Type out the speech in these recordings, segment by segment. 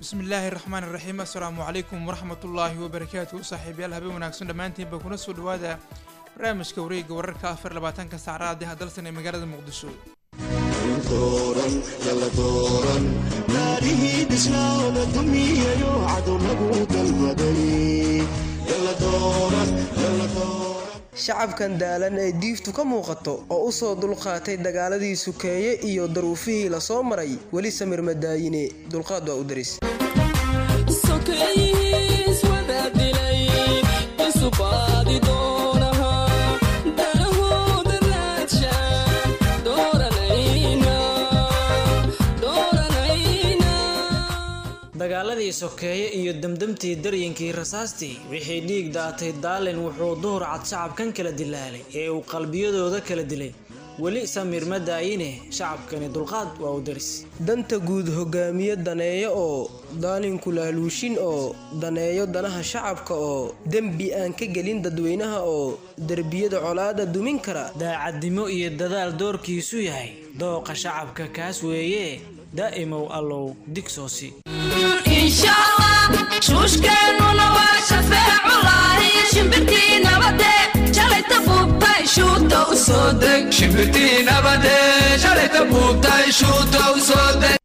bismillaahi raxmaan iraxiim assalaamu calaykum waraxmatullaahi wabarakaatu saaxiibayaal habeen wanaagsan dhammaantiinba kuna soo dhawaada barnaamijka wareegga wararka afar labaatanka saacraadi hadalsan ee magaalada muqdisho shacabkan daalan ee diiftu ka muuqato oo u soo dulqaatay dagaaladii sukeeye iyo daruufihii la soo maray weli samir madaayine dulqaad waa u daris dagaaladii sokeeye iyo demdemtii daryankii rasaastii wixii dhiig daatay daalin wuxuu duhur cad shacabkan kala dilaalay ee uu qalbiyadooda kala dilay weli samiir ma daayine shacabkani dulqaad waa u daris danta guud hogaamiye daneeyo oo daalinku laaluushin oo daneeyo danaha shacabka oo dembi aan ka gelin dadweynaha oo derbiyada colaada dumin kara daacadnimo iyo dadaal doorkiisu yahay dooqa shacabka kaas weeye daa'imow allow digsoosi shuushkeennuna waa shafeeculahi shimbirtii nabade shalayta buubtay shuuta u soo deg shimbirtii nabade shalayta buubtay shuuta u soo deg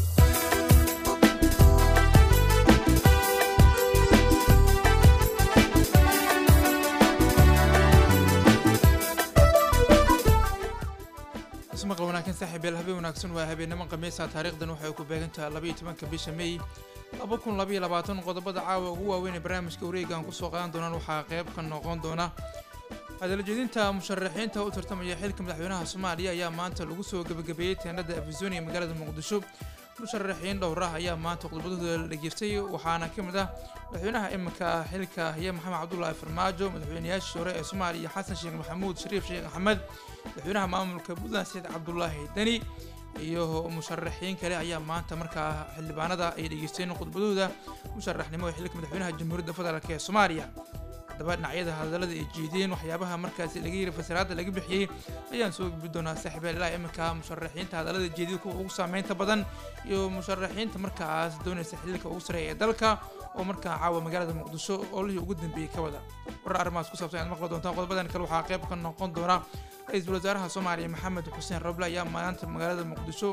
ismaqal wanaagsan saaxiibayaal habeen wanaagsan waa habeenimo khamiisa taariikhdan waxay ku beegantahay labaiyo tobanka bisha may laba kun labaiyo labaatan qodobada caawa ugu waaweyn ee barnaamijka wareegaan kusoo qaadan doonaan waxaa qayb ka noqon doona hadalajeedinta musharaxiinta u tartamaya xilka madaxweynaha soomaaliya ayaa maanta lagu soo gebagabeeyey teenada afisonia magaalada muqdisho musharaxiin dhowrah ayaa maanta khudbadahooda la dhageystay waxaana ka mid ah madaxweynaha iminka xilka haya maxamed cabdulaahi farmaajo madaxweynayaashii hore ee soomaaliya xasan sheekh maxamuud shariif sheekh axmed madaxweynaha maamulka puntland saciid cabdulaahi deni iyo musharaxiin kale ayaa maanta markaa xildhibaanada ay dhageysteen khudbadooda musharaxnimo ee xilka madaxweynaha jamhuuriyadda federaalk ee soomaaliya haddaba dhinacyada hadallada ay jeediyeen waxyaabaha markaasi laga yiri fasiraada laga bixiyey ayaan soo gudbi doonaa saaxiibayaal ilaa iminka musharaxiinta hadallada jeediyada kuwa ugu saameynta badan iyo musharaxiinta markaas doonaysa xiliilka ugu sareeya ee dalka oo markaa caawa magaalada muqdisho olihii ugu dambeeyey ka wada warar arrimahaas ku saabsan ayaad maqli doontaan qodobadan kale waxaa qayb ka noqon doona ra-iisul wasaaraha soomaaliya maxamed xuseen roble ayaa maanta magaalada muqdisho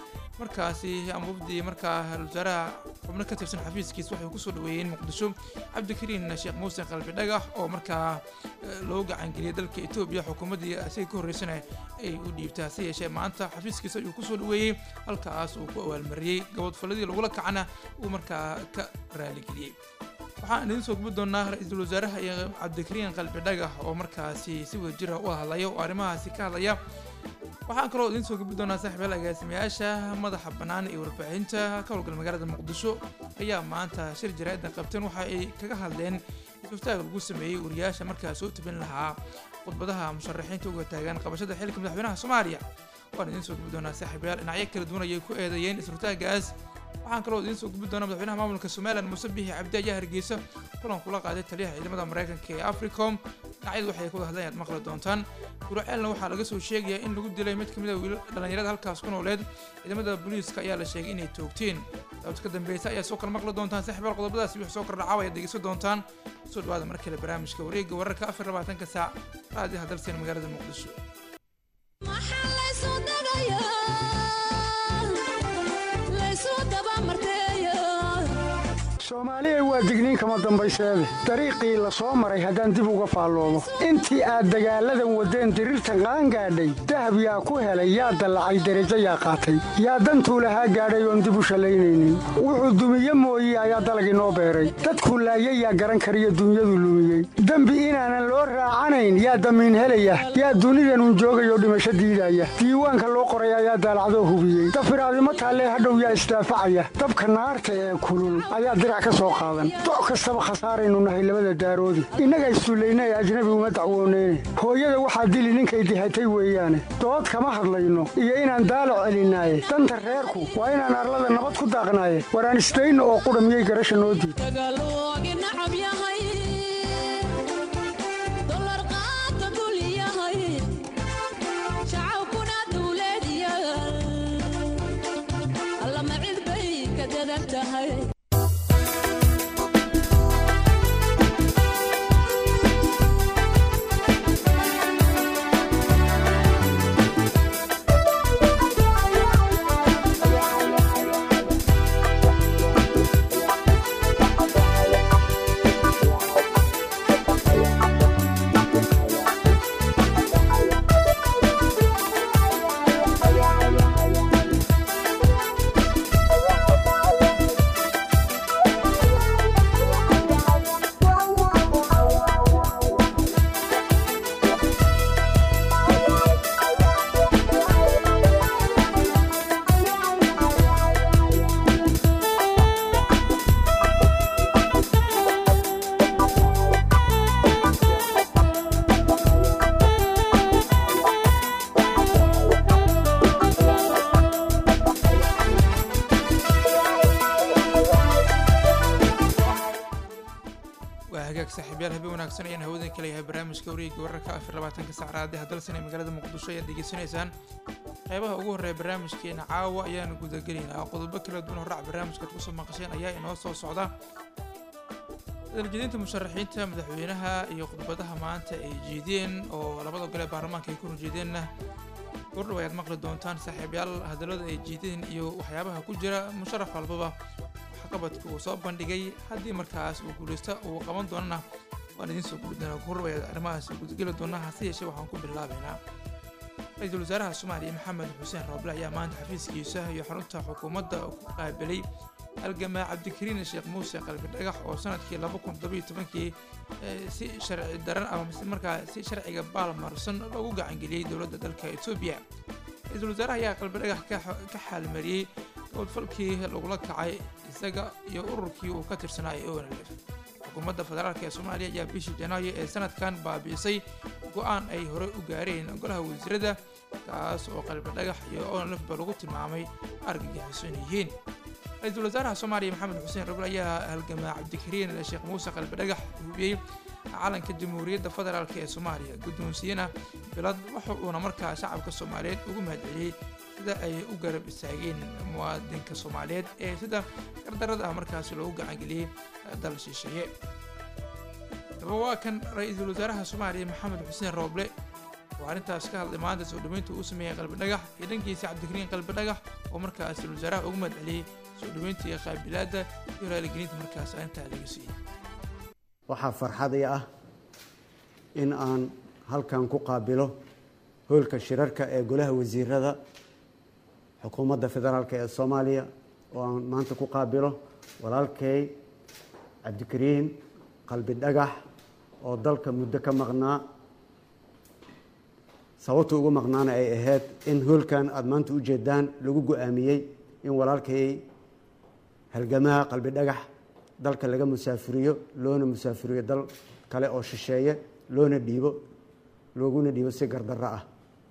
markaasi ama wafdi markaa wasaaraha xubno ka tirsan xafiiskiis waxay kusoo dhaweeyeen muqdisho cabdikariin sheekh muuse qalbi dhagax oo markaa loo gacangeliyay dalka etoobiya xukuumaddii asiga ka horreysana ay u dhiibtaa hase yeeshee maanta xafiiskiisa ayuu kusoo dhaweeyey halkaas uu ku awaalmariyey gabadfaladii lagula kacana uu markaa ka raaligeliyey waxaan idiin soo gubi doonaa ra-iisul wasaaraha iyo cabdikariin qalbi dhagax oo markaasi si wadajira u hadlaya oo arrimahaasi ka hadlaya waxaan kaloo idiin soo gubi doonaa saaxiibayaal agaasimayaasha madaxa bannaan ee warbaahinta ka howlgala magaalada muqdisho ayaa maanta shir jaraa'idda qabteen waxa ay kaga hadleen isuftaag lagu sameeyey wariyaasha markaa soo tabin lahaa khudbadaha musharaxiinta uga taagan qabashada xilka madaxweynaha soomaaliya waan idiin soo gubi doonaa saaxiibayaal dhinacyo kala duwan ayay ku eedeeyeen isfurtaagaas waxaan kaloo idiin soo gubi doonaa madaxweynaha maamulka somalilan muuse bixi cabdi ayaa hargeysa kulan kula qaaday taliyaha ciidamada maraykanka ee africom dhinacyadu waxay ka wada hadleen aad maqli doontaan guraceelna waxaa laga soo sheegayaa in lagu dilay mid ka mid a wiilal dhallinyarada halkaas ku nooleed ciidamada booliiska ayaa la sheegay inay toogteen daawad ka dambeysa ayaa soo kala maqli doontaan saaxiibaal qodobadaasi wix soo kordhacaw ayaad dhegeysan doontaan soo dhawaada mar kale barnaamijka wareegga wararka afar labaatanka saac raadi hadalseen magaalada muqdisho soomaaliya waa digniin kama dambayseede dariiqii la soo maray haddaan dib uga faalloomo intii aad dagaalladan waddeen diriirtan qaangaadhay dahab yaa ku helay yaa dallacay derajo yaa qaatay yaa dantuu lahaa gaadhay oon dib u shallaynaynin wuxuu dumiye mooye ayaa dalag inoo beeray dadkuu laayay yaa garan kariyo dunyadu lumiyey dembi inaanan loo raacanayn yaa damiin helaya yaa dunidanun joogayoo dhimasho diidaya diiwaanka loo qoray ayaa daalacdoo hubiyey dafiraadimo taallee hadhow yaa isdaafacaya dabka naarta ee kulul ayaa doc kastaba khasaaraynu nahay labada daaroodi innaga issullayna ee ajnabi uma dacwooneyne hooyada waxaa dili ninkay dihatay weeyaane dood kama hadlayno iyo inaan daalac celinaaye danta reerku waa inaan arlada nabad ku daaqnaaye waraan isdayno oo qudha miyay garasha noo diid hagaag saaxiibyaal habeen wanaagsan ayaan hawadan ka leeyahay barnaamijka wareegga wararka afar labaatanka sacraadee haddalsan ee magaalada muqdisho ayaad degeysanaysaan qeybaha ugu horreeya barnaamijkeena caawa ayaanu gudagelaynaa qodobo kala duwan horrac barnaamijkaad kusoo maqasheen ayaa inoo soo socda daljeedinta musharaxiinta madaxweynaha iyo khudbadaha maanta ay jeedeen oo labada gole baarlamaanka ay ku horjeedeenna gordhow ayaad maqli doontaan saaxiibyaal hadallada ay jeedeen iyo waxyaabaha ku jira musharax walbaba waxqabadka uu soo bandhigay haddii markaas uu guulaysta uu qaban doonana waan idiin soo guri doonaa gordhow ayaad arrimahaas gudageli doonaa hase yeeshee waxaan ku bilaabaynaa ra-iisul wasaaraha soomaaliya maxamed xuseen rooble ayaa maanta xafiiskiisa iyo xarunta xukuumadda ku qaabilay halgamaa cabdikariin sheekh muuse qalbi dhagax oo sanadkii laba kun todobiyo tobankii si sharci daran ama markaa si sharciga baalmarsan loogu gacangeliyey dowladda dalka etoobiya ra-iisul wasaaraha ayaa qalbi dhagax ka xaalmariyey gobodfalkii lagula kacay isaga iyo ururkii uu ka tirsanaa ee onlf xukuumadda federaalk ee soomaaliya ayaa bishii janaayo ee sanadkan baabi'isay go-aan ay horey u gaareen golaha wasiirada kaas oo qalbi dhagax iyo onlfba lagu tilmaamay argagixisan yihiin ra-iisul wasaaraha soomaaliya maxamed xuseen rabl ayaa halgamaa cabdikariin sheekh muuse qalbi dhagax hubiyey calanka jamhuuriyadda federaalk ee soomaaliya guddoonsiiyena bilad waxa uuna markaa shacabka soomaaliyeed ugu mahadceliyey sida ay u garab istaageen muwaadinka soomaaliyeed ee sida gardarada ah markaasi loogu gacangeliyey dal shisheeye daba waa kan ra-iisul wasaaraha soomaaliya maxamed xuseen rooble oo arrintaas ka hadlay maanta soo dhaweynta uu sameeyey qalbi dhagax iyo dhankiisa cabdikariin qalbi dhagax oo markaa ra-iisul wasaaraha ugu mahadceliyey soo dhaweynta iyo qaabilaadda iyo raaligelinta markaas arrintaa laga siiyey waxaa farxadii ah in aan halkan ku qaabilo hoolka shirarka ee golaha wasiirada xukuumadda federaalk ee soomaaliya oo aan maanta ku qaabilo walaalkay cabdikariin qalbi dhagax oo dalka muddo ka maqnaa sababta ugu maqnaana ay ahayd in hoolkan aada maanta u jeedaan lagu go-aamiyey in walaalkay halgamaha qalbi dhagax dalka laga musaafiriyo loona musaafiriyo dal kale oo shisheeye loona dhiibo looguna dhiibo si gardarro ah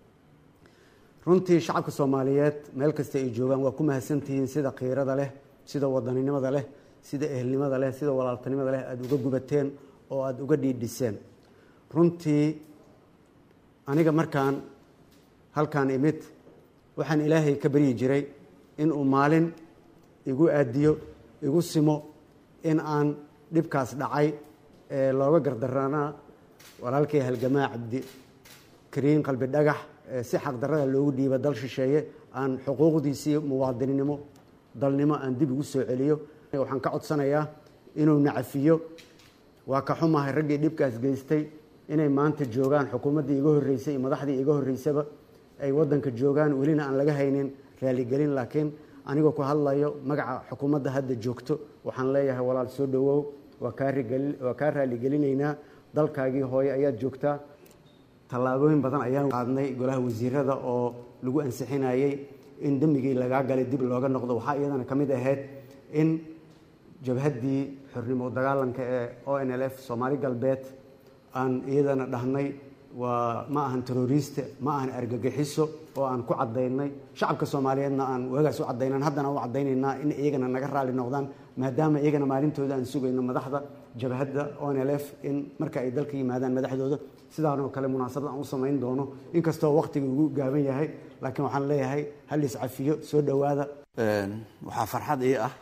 runtii shacabka soomaaliyeed meel kasta ay joogaan waa ku mahadsantihiin sida khiirada leh sida wadaninimada leh sida ehelnimada leh sida walaaltanimada leh aada uga gubateen oo aada uga dhiidhiseen runtii aniga markaan halkaan imid waxaan ilaahay ka baryi jiray inuu maalin igu aadiyo igu simo in aan dhibkaas dhacay ee looga gardaranaa walaalkay halgamaa cabdikariin qalbi dhagax si xaqdarrada loogu dhiiba dal shisheeye aan xuquuqdiisii muwaadininimo dalnimo aan dib ugu soo celiyo waxaan ka codsanayaa inuu nacafiyo waa ka xumahay raggii dhibkaas geystay inay maanta joogaan xukuumaddii iga horreysay iyo madaxdii iga horreysaba ay waddanka joogaan welina aan laga haynin raaligelin laakiin anigoo ku hadlayo magaca xukuumadda hadda joogto waxaan leeyahay walaal soo dhowow waa kaa raaligelinaynaa dalkaagii hooye ayaad joogtaa tallaabooyin badan ayaan qaadnay golaha wasiirada oo lagu ansixinayey in dembigii lagaa galay dib looga noqdo waxaa iyadana ka mid ahayd in jabhaddii xornimo dagaalanka ee o n l f soomaali galbeed aan iyadana dhahnay waa ma ahan teroriste ma ahan argagixiso oo aan ku cadaynay shacabka soomaaliyeedna aan waagaas u cadaynan haddana u cadaynaynaa in iyagana naga raali noqdaan maadaama iyagana maalintooda aan sugayno madaxda jabhadda o n l f in marka ay dalka yimaadaan madaxdooda sidaanoo kale munaasabad aan u samayn doono inkastoo waqtiga ugu gaaban yahay laakiin waxaan leeyahay hal iscafiyo soo dhowaada waxaa farxad ii ah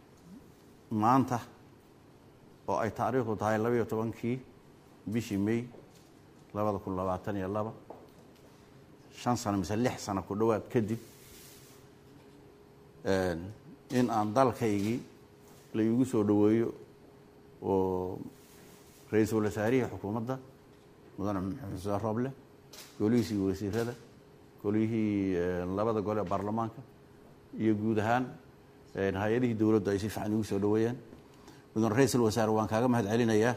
maanta oo ay taariikhdu tahay labaiyo tobankii bishii may labada kun labaatan iyo laba shan sano mise lix sano ku dhowaad kadib in aan dalkaygii la iigu soo dhoweeyo oo ra-iisul wasaarihii xukuumadda mudane maxamed xuseen rooble golihiisii wasiirada golihii labada gole ee baarlamaanka iyo guud ahaan hay-adihii dowladdu ay si fiican igu soo dhoweeyeen mudane ra-iisul wasaare waan kaaga mahad celinayaa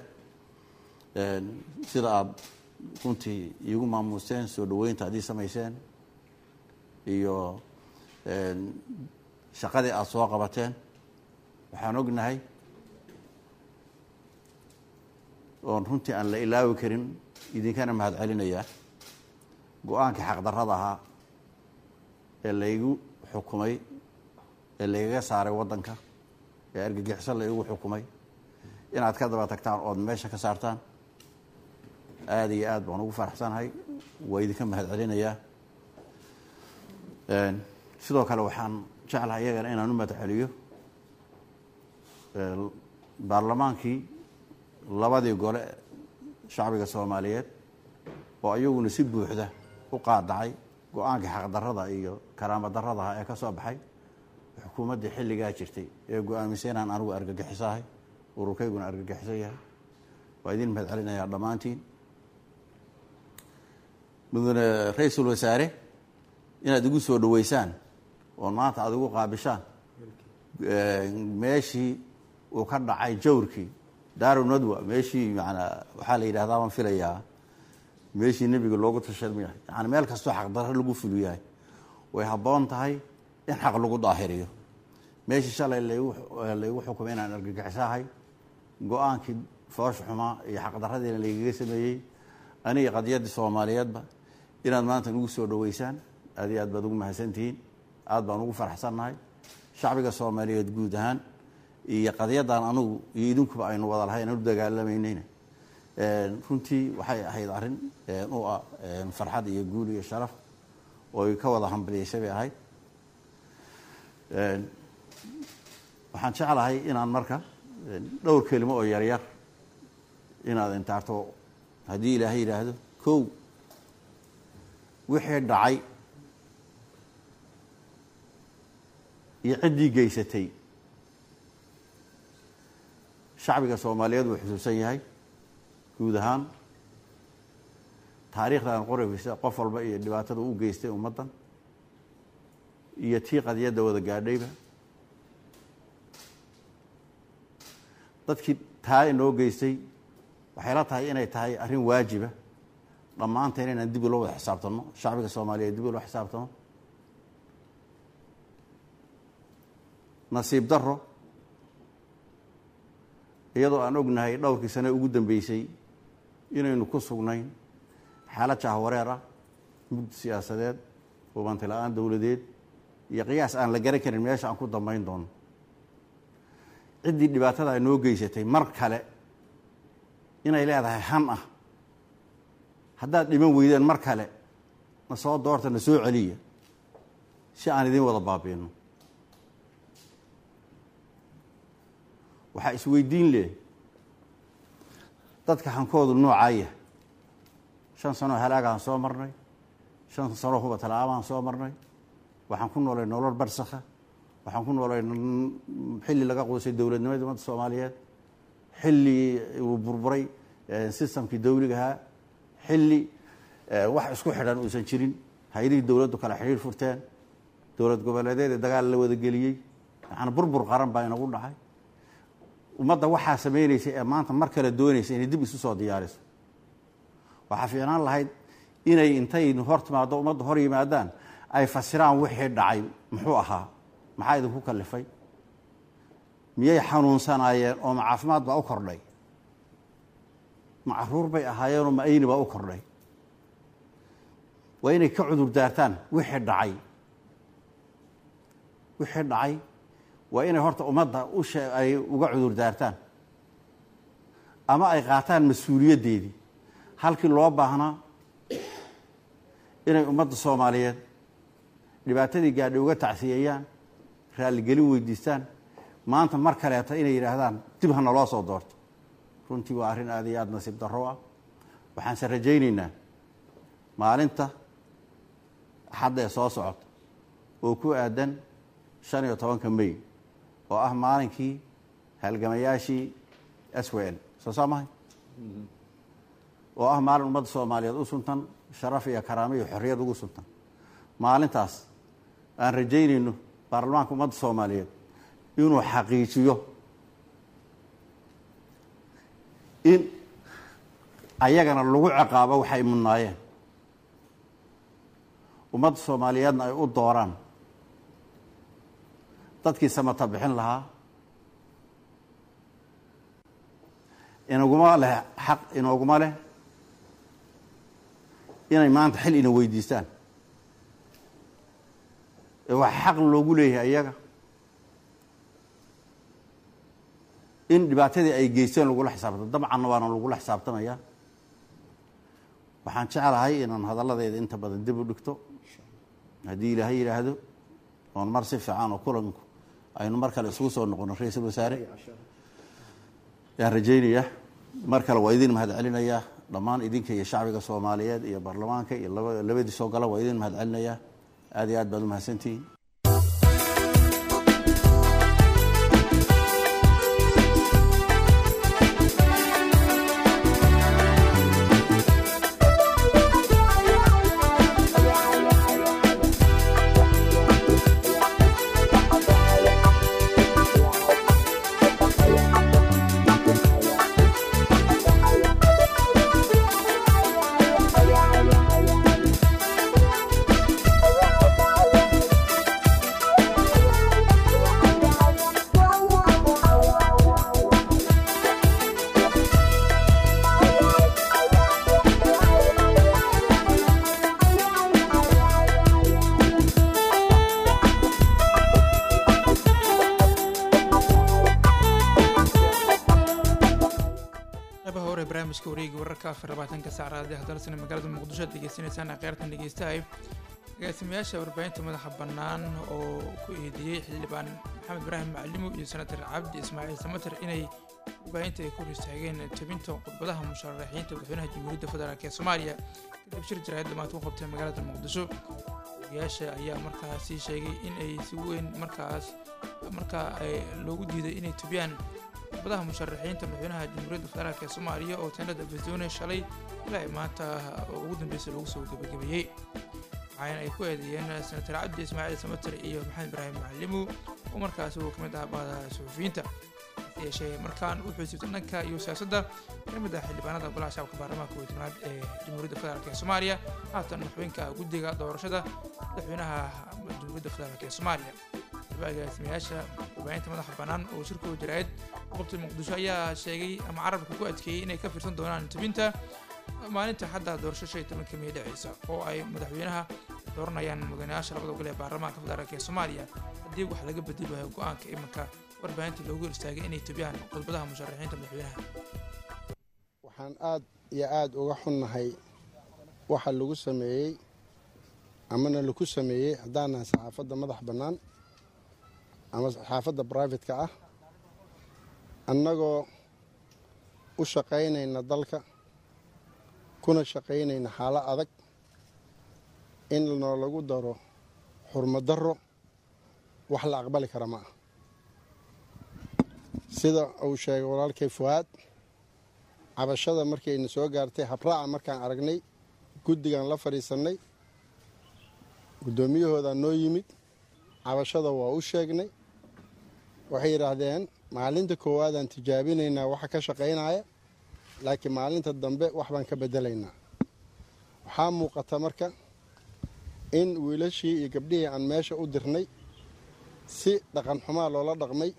sida aada runtii iigu maamuusteen soo dhoweynta aad ii samayseen iyo shaqadii aada soo qabateen waxaan ognahay oon runtii aan la ilaawi karin idinkana mahad celinayaa go-aankii xaqdarrada ahaa ee laygu xukumay ee laygaga saaray waddanka ee argagixiso la igu xukumay inaad ka daba tagtaan ood meesha ka saartaan aada iyo aad baan ugu faraxsanahay waa idinka mahad celinayaa sidoo kale waxaan jeclahay iyagana inaan u mahad celiyo baarlamaankii labadii gole shacbiga soomaaliyeed oo iyaguna si buuxda u qaadacay go-aankii xaqdarrada iyo karaama darradaha ee ka soo baxay xukuumaddii xilligaa jirtay ee go-aamisay inaan anigu argagixisahay ururkayguna argagixisan yahay waa idin mahad celinayaa dhammaantiin mudane ra-iisul wasaare inaad igu soo dhaweysaan oo maanta aada igu qaabishaan meeshii uu ka dhacay jawrkii daaru nadwa meeshii maanaa waxaa la yidhahdaa baan filayaa meeshii nebiga loogu tashamay yani meel kastoo xaqdarro lagu fuliyahay way habboon tahay in xaq lagu daahiriyo meeshii shalay laygu xukumay inaan argagixisahay go-aankii foosha xumaa iyo xaqdarradiina laygaga sameeyey aniga qadiyaddii soomaaliyeedba inaad maanta nagu soo dhaweysaan aad iyo aad baad ugu mahadsantihiin aad baan ugu faraxsannahay shacbiga soomaaliyeed guud ahaan iyo qadiyaddan anugu iyo idinkuba aynu wada lahayn aan u dagaalamaynayna runtii waxay ahayd arrin u ah farxad iyo guul iyo sharaf ooy ka wada hambalyeysay bay ahayd waxaan jeclahay inaan marka dhowr kelimo oo yaryar inaad intaarto haddii ilaahay yidhaahdo kow wixii dhacay iyo ciddii geysatay shacbiga soomaaliyeed wuu xusuusan yahay guud ahaan taariikhdan qoraysa qof walba iyo dhibaatada u geystay ummaddan iyo tii qadiyadda wada gaadhayba dadkii taa inoo geystay waxay la tahay inay tahay arrin waajiba dhammaanteen inaan dib ula wada xisaabtanno shacbiga soomaaliyeed dib ula xisaabtano nasiib daro iyadoo aan ognahay dhowrkii sane ugu dambeysay inaynu ku sugnayn xaalad jahwareer ah mugdi siyaasadeed hubanti la-aan dowladeed iyo qiyaas aan la garan karin meesha aan ku dambayn doono ciddii dhibaatada ay noo geysatay mar kale inay leedahay han ah haddaad dhiman weydeen mar kale na soo doorta na soo celiya si aan idin wada baabiino waxaa isweydiin leh dadka hankoodu noocaaya shan sanoo halaagaan soo marnay shan sanoo hubatala-aabaan soo marnay waxaan ku noolay nolol barsakha waxaan ku noolay xilli laga quusay dowladnimadii ummadda soomaaliyeed xilli uu burburay sistamkii dawligahaa xilli wax isku xidhan uusan jirin hay-adihii dowladdu kale xidhiir furteen dowlad goboleedeeda dagaal la wada geliyey yaani burbur qaran baa inagu dhacay ummadda waxaa samaynaysay ee maanta mar kale doonaysa inay dib isu soo diyaariso waxaa fiicnaan lahayd inay intay hor timaado ummadda hor yimaadaan ay fasiraan wixii dhacay muxuu ahaa maxaa idinku kalifay miyay xanuunsanaayeen oo ma caafimaad baa u kordhay ma caruur bay ahaayeenoo ma ayni baa u kordhay waa inay ka cudur daartaan wixii dhacay wixii dhacay waa inay horta ummadda ushe ay uga cudur daartaan ama ay qaataan mas-uuliyaddeedii halkii loo baahnaa inay ummadda soomaaliyeed dhibaatadii gaadhay uga tacsiyeeyaan raalligelin weydiistaan maanta mar kaleeta inay yidhaahdaan dib ha naloo soo doorto runtii waa arrin aad iyo aada nasiib darro ah waxaanse rajaynaynaa maalinta axadda ee soo socota oo ku aadan shan iyo tobanka may oo ah maalinkii halgamayaashii s w l soo saa mahay oo ah maalin ummadda soomaaliyeed u suntan sharaf iyo karaamo iyo xorriyad ugu suntan maalintaas aan rajaynayno baarlamaanka ummadda soomaaliyeed inuu xaqiijiyo in ayagana lagu ciqaabo waxay mudnaayeen ummadda soomaaliyeedna ay u dooraan dadkii samata bixin lahaa inaguma leh xaq inooguma leh inay maanta xil ina weydiistaan ee waxaa xaq loogu leeyahay iyaga in dhibaatadii ay geysteen lagula xisaabtamo dabcanna waana lagula xisaabtamaya waxaan jeclahay inaan hadalladeeda inta badan dib u dhigto haddii ilaahay yidhaahdo oon mar si fiican oo kulanku aynu mar kale isugu soo noqono ra-iisul wasaare yaan rajaynaya mar kale waa idin mahad celinayaa dhammaan idinka iyo shacbiga soomaaliyeed iyo baarlamaanka iyo labadii soo gala waa idin mahad celinayaa aad iyo aad baad u mahadsantihiin qeybaha hore ee barnaamijka wareegi wararka afar labaatanka saacraadi hadalsana magaalada muqdisho aad degeysanaysaan akhyaartan dhegeystahay agaasimayaasha warbaahinta madaxa bannaan oo ku eedeeyey xildhibaan maxamed ibraahim macalimo iyo senatar cabdi ismaaciil samater inay warbaahinta ay ku hor istaageen tabinta khudbadaha musharaxiinta madaxweynaha jamhuuriyadda federaalk ee soomaaliya kadib shir jaraa'id dhamaad ku qabtay magaalada muqdisho ogayaasha ayaa markaasi sheegay in ay si weyn markaas markaa loogu diiday inay tubiyaan khudbadaha musharaxiinta madaxweynaha jamhuuriyadda federaalk ee soomaaliya oo teenada arizona shalay ilaa ay maanta ugu dambeysay lagu soo gebagabeeyey waxaana ay ku eedeeyeen senatar cabdi ismaaciil samater iyo maxamed ibraahim macalimu oo markaasi uu ka mid ah bahda suxufiyiinta hase yeeshee markaan wuxuu siibtay dhanka iyo siyaasadda ka mid ah xildhibaanada golaha shacabka baarlamaanka kow iyo tobnaad ee jamhuuriyadda federaalk ee soomaaliya haatan madaxweynka guddiga doorashada madaxweynaha jamhuuriyadda federaalk ee soomaaliya agaasimayaasha warbaahinta madaxa bannaan oo shirkooda jaraa'id qabtay muqdisho ayaa sheegay ama carabka ku adkeeyey inay ka fiirsan doonaan tubinta maalinta xadda doorasho shan iyo tobanka mey dhaceysa oo ay madaxweynaha dooranayaan mudanayaasha labada gol ee baarlamaanka federaalk ee soomaaliya haddii wax laga bedeli waayo go-aanka iminka warbaahinta loogu hor istaagay inay tubiyaan khudbadaha musharaxiinta madaxweynaha waxaan aad iyo aad uga xunnahay waxa lagu sameeyey amana laku sameeyey haddaanahay saxaafadda madax bannaan ama saxaafadda brivatka ah annagoo u shaqaynayna dalka kuna shaqaynayna xaalo adag in noolagu daro xurmadaro wax la aqbali kara ma ah sida uu sheegay walaalkay fuwaad cabashada markayna soo gaartay habraaca markaan aragnay guddigan la fadhiisannay guddoomiyahoodaa noo yimid cabashada waa u sheegnay waxay yidhaahdeen maalinta koowaadaan tijaabinaynaa waxa ka shaqaynaya laakiin maalinta dambe wax baan ka bedelaynaa waxaa muuqata marka in wiilashii iyo gabdhihii aan meesha u dirnay si dhaqan xumaa loola dhaqmay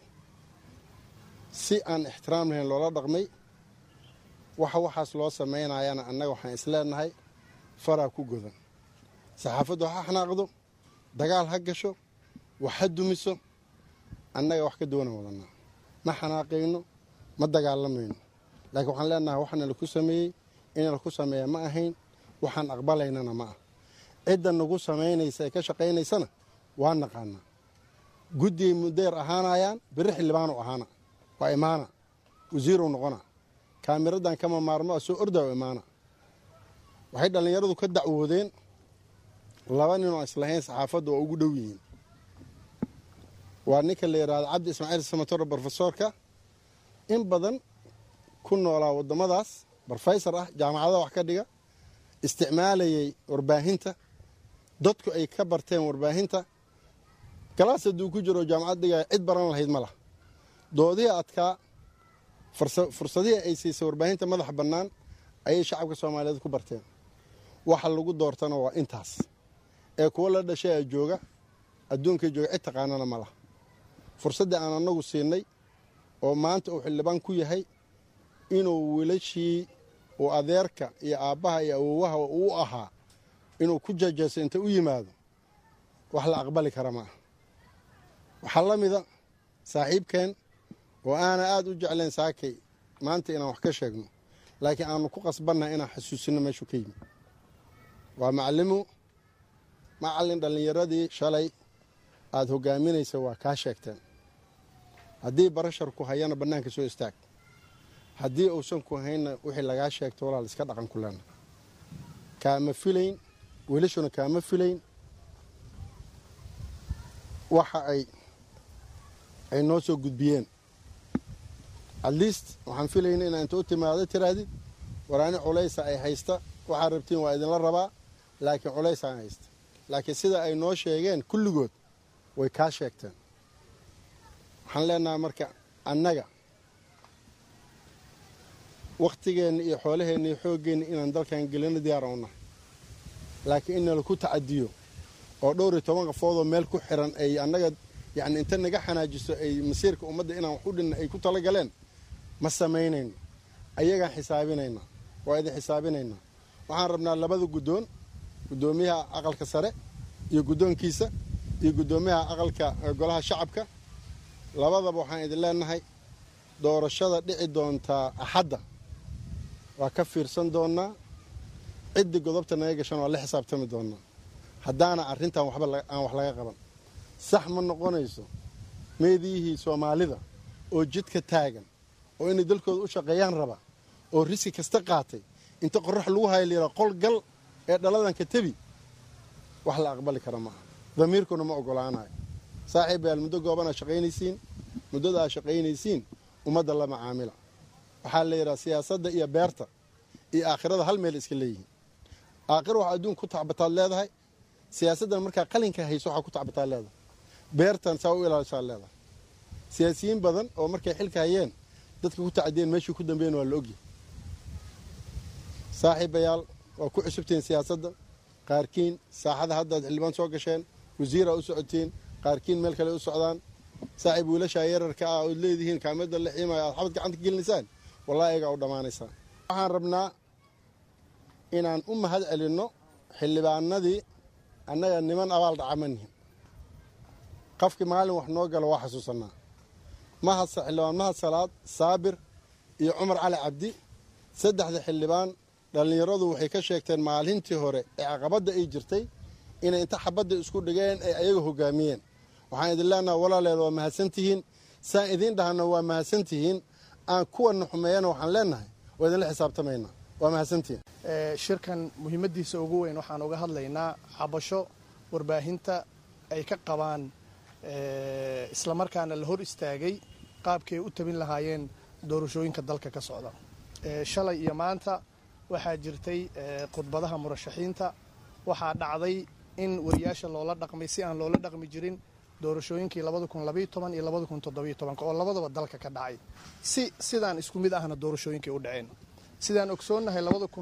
si aan ixtiraam lahayn loola dhaqmay waxa waxaas loo samaynayana annaga waxaan isleenahay faraa ku godan saxaafaddu ha xanaaqdo dagaal ha gasho wax ha dumiso annaga wax ka duwana wadanaa ma xanaaqayno ma dagaalamayno laakiin waxaan leenahay waxana laku sameeyey in laku sameeya ma ahayn waxaan aqbalaynana ma ah cidda nagu samaynaysa ee ka shaqaynaysana waa naqaanaa guddigay mudeer ahaanayaan beri xildhibaanu ahaana waa imaana wasiirow noqona kaamiradan kama maarmo a soo ordaa u imaana waxay dhallinyaradu ka dacwoodeen laba ninoo islahayn saxaafadda waa ugu dhow yihiin waa ninka la yidhaahdo cabdi ismaaciil samatoro brofesoorka in badan ku noolaa waddamadaas brofesor ah jaamacadaha wax ka dhiga isticmaalayay warbaahinta dadku ay ka barteen warbaahinta galaas hadduu ku jiro jaamacad dhigaya cid baran lahayd ma lah doodihii adkaa fursadihii ay siisay warbaahinta madaxa bannaan ayay shacabka soomaaliyeed ku barteen waxa lagu doortana waa intaas ee kuwo la dhashay a jooga adduunka jooga cid taqaanana ma lah fursaddii aan annagu siinay oo maanta uu xildhibaan ku yahay inuu wiilashii uu adeerka iyo aabbaha iyo awowaha uu ahaa inuu ku jajayso inta u yimaado wax la aqbali kara ma ah waxaa la mida saaxiibkeen oo aana aada u jeclayn saakay maanta inaan wax ka sheegno laakiin aanu ku qasbannahay inaan xasuusino meeshuu ka yimi waa macalimu macallin dhallinyaradii shalay aada hogaaminaysa waa kaa sheegteen haddii barashar ku hayana bannaanka soo istaag haddii uusan ku haynna wixii lagaa sheegto walaal iska dhaqan ku lena kaama filayn welishuna kaama filayn waxa ay ay noo soo gudbiyeen at least waxaan filayna inaa inta u timaado tiraadid waraani culaysa ay haysta waxaad rabtiin waa idinla rabaa laakiin culaysa aan haysta laakiin sida ay noo sheegeen kulligood way kaa sheegteen waxaan leenahay marka annaga wakhtigeenna iyo xoolaheenna iyo xooggeenna inaan dalkan gelino diyaara u nahay laakiin in nalaku tacadiyo oo dhowr iyo toban qafoodoo meel ku xiran ay annaga yacni inta naga xanaajiso ay masiirka ummadda inaan wax u dhinna ay ku tala galeen ma samaynayno ayagaan xisaabinaynaa waa idin xisaabinaynaa waxaan rabnaa labada guddoon guddoomiyaha aqalka sare iyo guddoonkiisa iyo guddoomiyaha aqalka golaha shacabka labadaba waxaan idin leenahay doorashada dhici doontaa axadda waa ka fiirsan doonnaa ciddii godobta naga gashan waa la xisaabtami doonnaa haddaana arrintan waxba aan wax laga qaban sax ma noqonayso meediyihii soomaalida oo jidka taagan oo inay dalkooda u shaqeeyaan raba oo riski kasta qaatay inta qorax lagu haya layidhaa qol gal ee dhaladan ka tebi wax la aqbali kara maaha damiirkuna ma ogolaanayo saaxiib bayaal muddo gooban aa shaqaynaysiin muddada aa shaqaynaysiin ummadda la macaamila waxaa la yidhaha siyaasadda iyo beerta iyo aakhirada hal meel iska leeyihiin aakhira waxaa adduunka ku tacbataad leedahay siyaasaddan markaa qalinka hayso waxaa ku tacbataad leedahay beertan saa u ilaalisaad leedahay siyaasiyiin badan oo markay xilka hayeen dadka ku tacadiyeen meeshii ku dambeeyeen waa la ogyahay saaxiibayaal waa ku cusubtihiin siyaasadda qaarkiin saaxada haddaad xildhibaan soo gasheen wasiiraa u socotiin qaarkiin meel kale u socdaan saaxiib wiilashaa yararka ah ood leedihiin kaamada la xiimaya aad xabad gacanta gelinaysaan wallahi ayagaa u dhammaanaysaan waxaan rabnaa inaan u mahad celinno xildhibaanadii annaga niman abaal dhaca ma nihin qofkii maalin wax noo galo waa xasuusanaa mahad xildhibaan mahad salaad saabir iyo cumar cali cabdi saddexda xildhibaan dhallinyaradu waxay ka sheegteen maalintii hore ee caqabadda ay jirtay inay inta xabadda isku dhigeen ay ayaga hogaamiyeen waxaan idin leenaha walaaleed waa mahadsantihiin saan idiin dhahana waa mahadsantihiin aan kuwana xumeeyana waxaan leenahay waa idinla xisaabtamaynaa waa mahadsantihiin shirkan muhiimaddiisa ugu weyn waxaan uga hadlaynaa cabasho warbaahinta ay ka qabaan islamarkaana la hor istaagay qaabkii ay u tabin lahaayeen doorashooyinka dalka ka socda shalay iyo maanta waxaa jirtay khudbadaha murashaxiinta waxaa dhacday in wariyaasha loola dhaqmay si aan loola dhaqmi jirin doorashooyinkii iyo oo labadaba dalka ka dhacay si sidaan isku mid ahna doorashooyinkay u dhaceen sidaan ogsoonnahay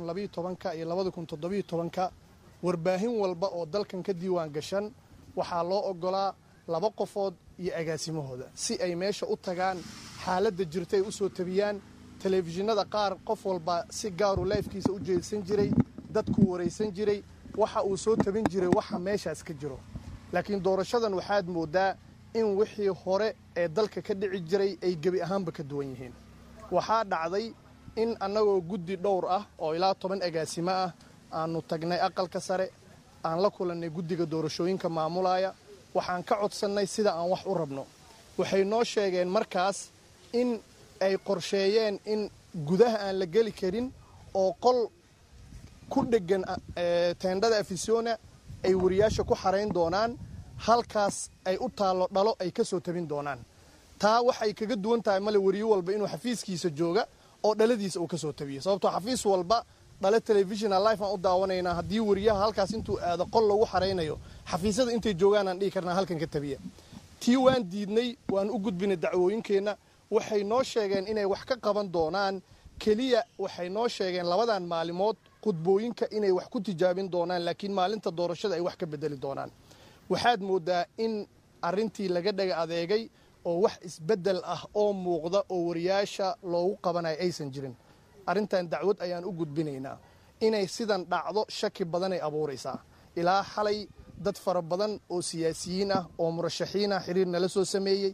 iyo ka warbaahin walba oo dalkan ka diiwaan gashan waxaa loo ogolaa laba qofood iyo agaasimahooda si ay meesha u tagaan xaaladda jirta ay u soo tabiyaan telefishinada qaar qof walba si gaaru laifkiisa u jeedsan jiray dadkuu waraysan jiray waxa uu soo tabin jiray waxa meeshaas ka jiro laakiin doorashadan waxaad moodaa in wixii hore ee dalka ka dhici jiray ay gebi ahaanba ka duwan yihiin waxaa dhacday in annagoo guddi dhowr ah oo ilaa toban agaasimo ah aanu tagnay aqalka sare aan la kulannay guddiga doorashooyinka maamulaya waxaan ka codsannay sida aan wax u rabno waxay noo sheegeen markaas in ay qorsheeyeen in gudaha aan la geli karin oo qol ku dheggan teendhada afisona ay wariyaasha ku xarayn doonaan halkaas ay u taallo dhalo ay ka soo tabin doonaan taa waxay kaga duwan tahay male wariyo walba inuu xafiiskiisa jooga oo dhaladiisa uu ka soo tabiyo sababtoo xafiis walba dhale telefishona life aan u daawanaynaa haddii wariyaha halkaas intuu aado qol lagu xaraynayo xafiisyada intay joogaan aan dhihi karnaa halkan ka tabiya tii waan diidnay waan u gudbinay dacwooyinkeenna waxay noo sheegeen inay wax ka qaban doonaan keliya waxay noo sheegeen labadan maalimood khudbooyinka inay wax ku tijaabin doonaan laakiin maalinta doorashada ay wax ka bedeli doonaan waxaad moodaa in arintii laga dhaga adeegay oo wax isbeddel ah oo muuqda oo wariyaasha loogu qabanayo aysan jirin arrintan dacwad ayaan u gudbinaynaa inay sidan dhacdo shaki badanay abuuraysaa ilaa xalay dad fara badan oo siyaasiyiin ah oo murashaxiin ah xiriir nala soo sameeyey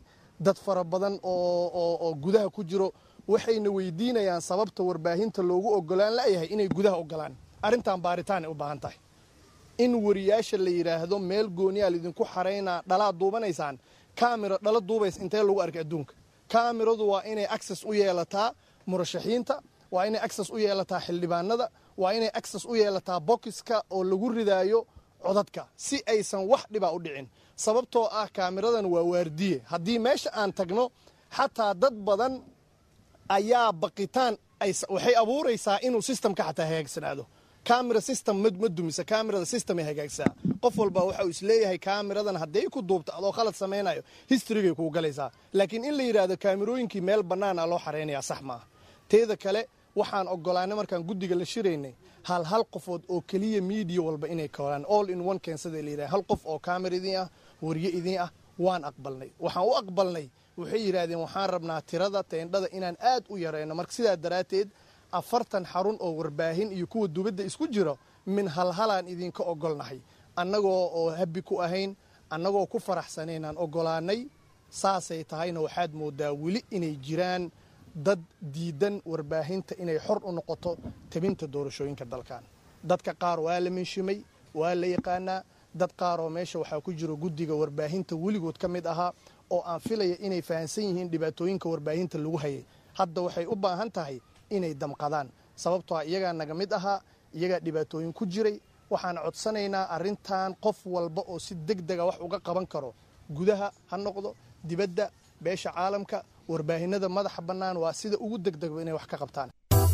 dad fara badan oo oo oo gudaha ku jiro waxayna weydiinayaan sababta warbaahinta loogu ogolaan layahay inay gudaha ogolaan arrintan baaritaanay u baahan tahay in wariyaasha la yidhaahdo meel gooniyaa laidinku xaraynaa dhalaad duubanaysaan kamira dhala duubays intee lagu arkay adduunka kamiradu waa inay access u yeelataa murashaxiinta waa inay access u yeelataa xildhibaanada waa inay access u yeelataa bokiska oo lagu ridaayo codadka si aysan wax dhibaa u dhicin sababtoo ah kaamiradan waa waardiye haddii meesha aan tagno xataa dad badan ayaa baqitaan waxay abuuraysaa inuu systemka xataa hagaagsanaado camera system ma dumisa camerada system ay hagaagsaa qof walba waxa uu isleeyahay cameradan hadday ku duubto adoo khalad samaynayo historygay kuu galaysaa laakiin in la yidhaahdo kaamirooyinkii meel bannaan a loo xaraynayaa sax maaha teeda kale waxaan ogolaanay markaan guddiga la shiraynay hal hal qofood oo keliya miidiya walba inay koolaan all in one keensada la yidhaha hal qof oo kaamera idiin ah wariye idiin ah waan aqbalnay waxaan u aqbalnay waxay yidhaahdeen waxaan rabnaa tirada teendhada inaan aad u yarayno marka sidaa daraadteed afartan xarun oo warbaahin iyo kuwa dubadda isku jiro min halhalaan idinka ogolnahay annagoo oo habbi ku ahayn annagoo ku faraxsanaynaan ogolaanay saasay tahayna waxaad moodaa weli inay jiraan dad diidan warbaahinta inay xor u noqoto tabinta doorashooyinka dalkan dadka qaar waa la menshimay waa la yaqaanaa dad qaar oo meesha waxaa ku jiro guddiga warbaahinta weligood ka mid ahaa oo aan filaya inay fahamsan yihiin dhibaatooyinka warbaahinta lagu hayay hadda waxay u baahan tahay inay damqadaan sababtoo ah iyagaa naga mid ahaa iyagaa dhibaatooyin ku jiray waxaan codsanaynaa arrintan qof walba oo si deg dega wax uga qaban karo gudaha ha noqdo dibadda beesha caalamka warbaahinada madaxa bannaan waa sida ugu degdegba inay wax ka qabtaan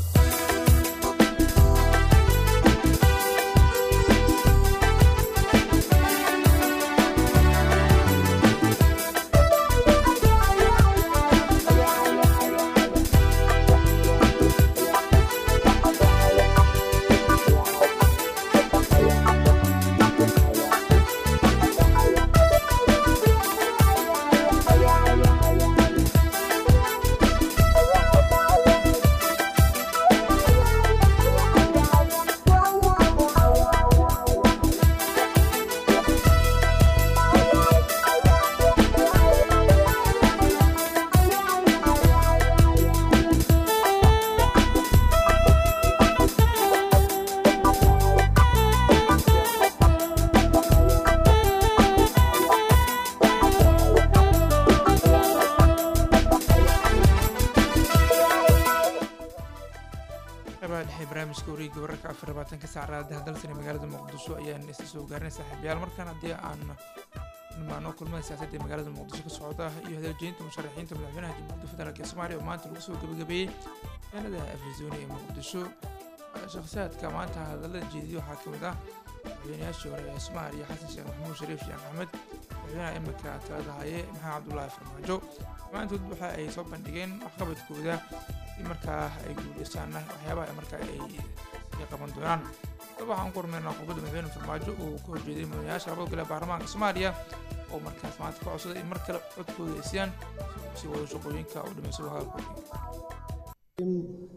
qeybaha dhexe barnaamijka wareegga wararka afar labaatanka saac raadaha dalkani magaalada muqdisho ayaan isla soo gaarnay saaxiibayaal markaan haddii aan nimaano kulmada siyaasadda ee magaalada muqdisho ka socda iyo hadaljeynta musharaxiinta madaxweynaha jamhuuriyadda federaalk ee soomaaliya oo maanta lagu soo gabagabeeyey magaalada afizooni ee muqdisho shakhsiyaadka maanta hadallada jeediyay waxaa ka mid ah madaxweynayaashii hore ee soomaaliya xasan sheekh maxamuud shariif sheekh axmed madaxweynaha imika talada haye maxamed cabdulaahi farmaajo dhammaantood waxa ay soo bandhigeen waxqabadkooda si markaa ay guuleystaanna waxyaabaha markaa ay sii qaban doonaan daba waxaan ku hormaynaa khudbadda madaxweyne farmaajo uu ka horjeeday mudanayaasha labada gole ee baarlamaanka soomaaliya oo markaas maanta ka codsaday in mar kale codkooda ay siiyaan si wada shaqooyinka u dhamaysado hadalkoodii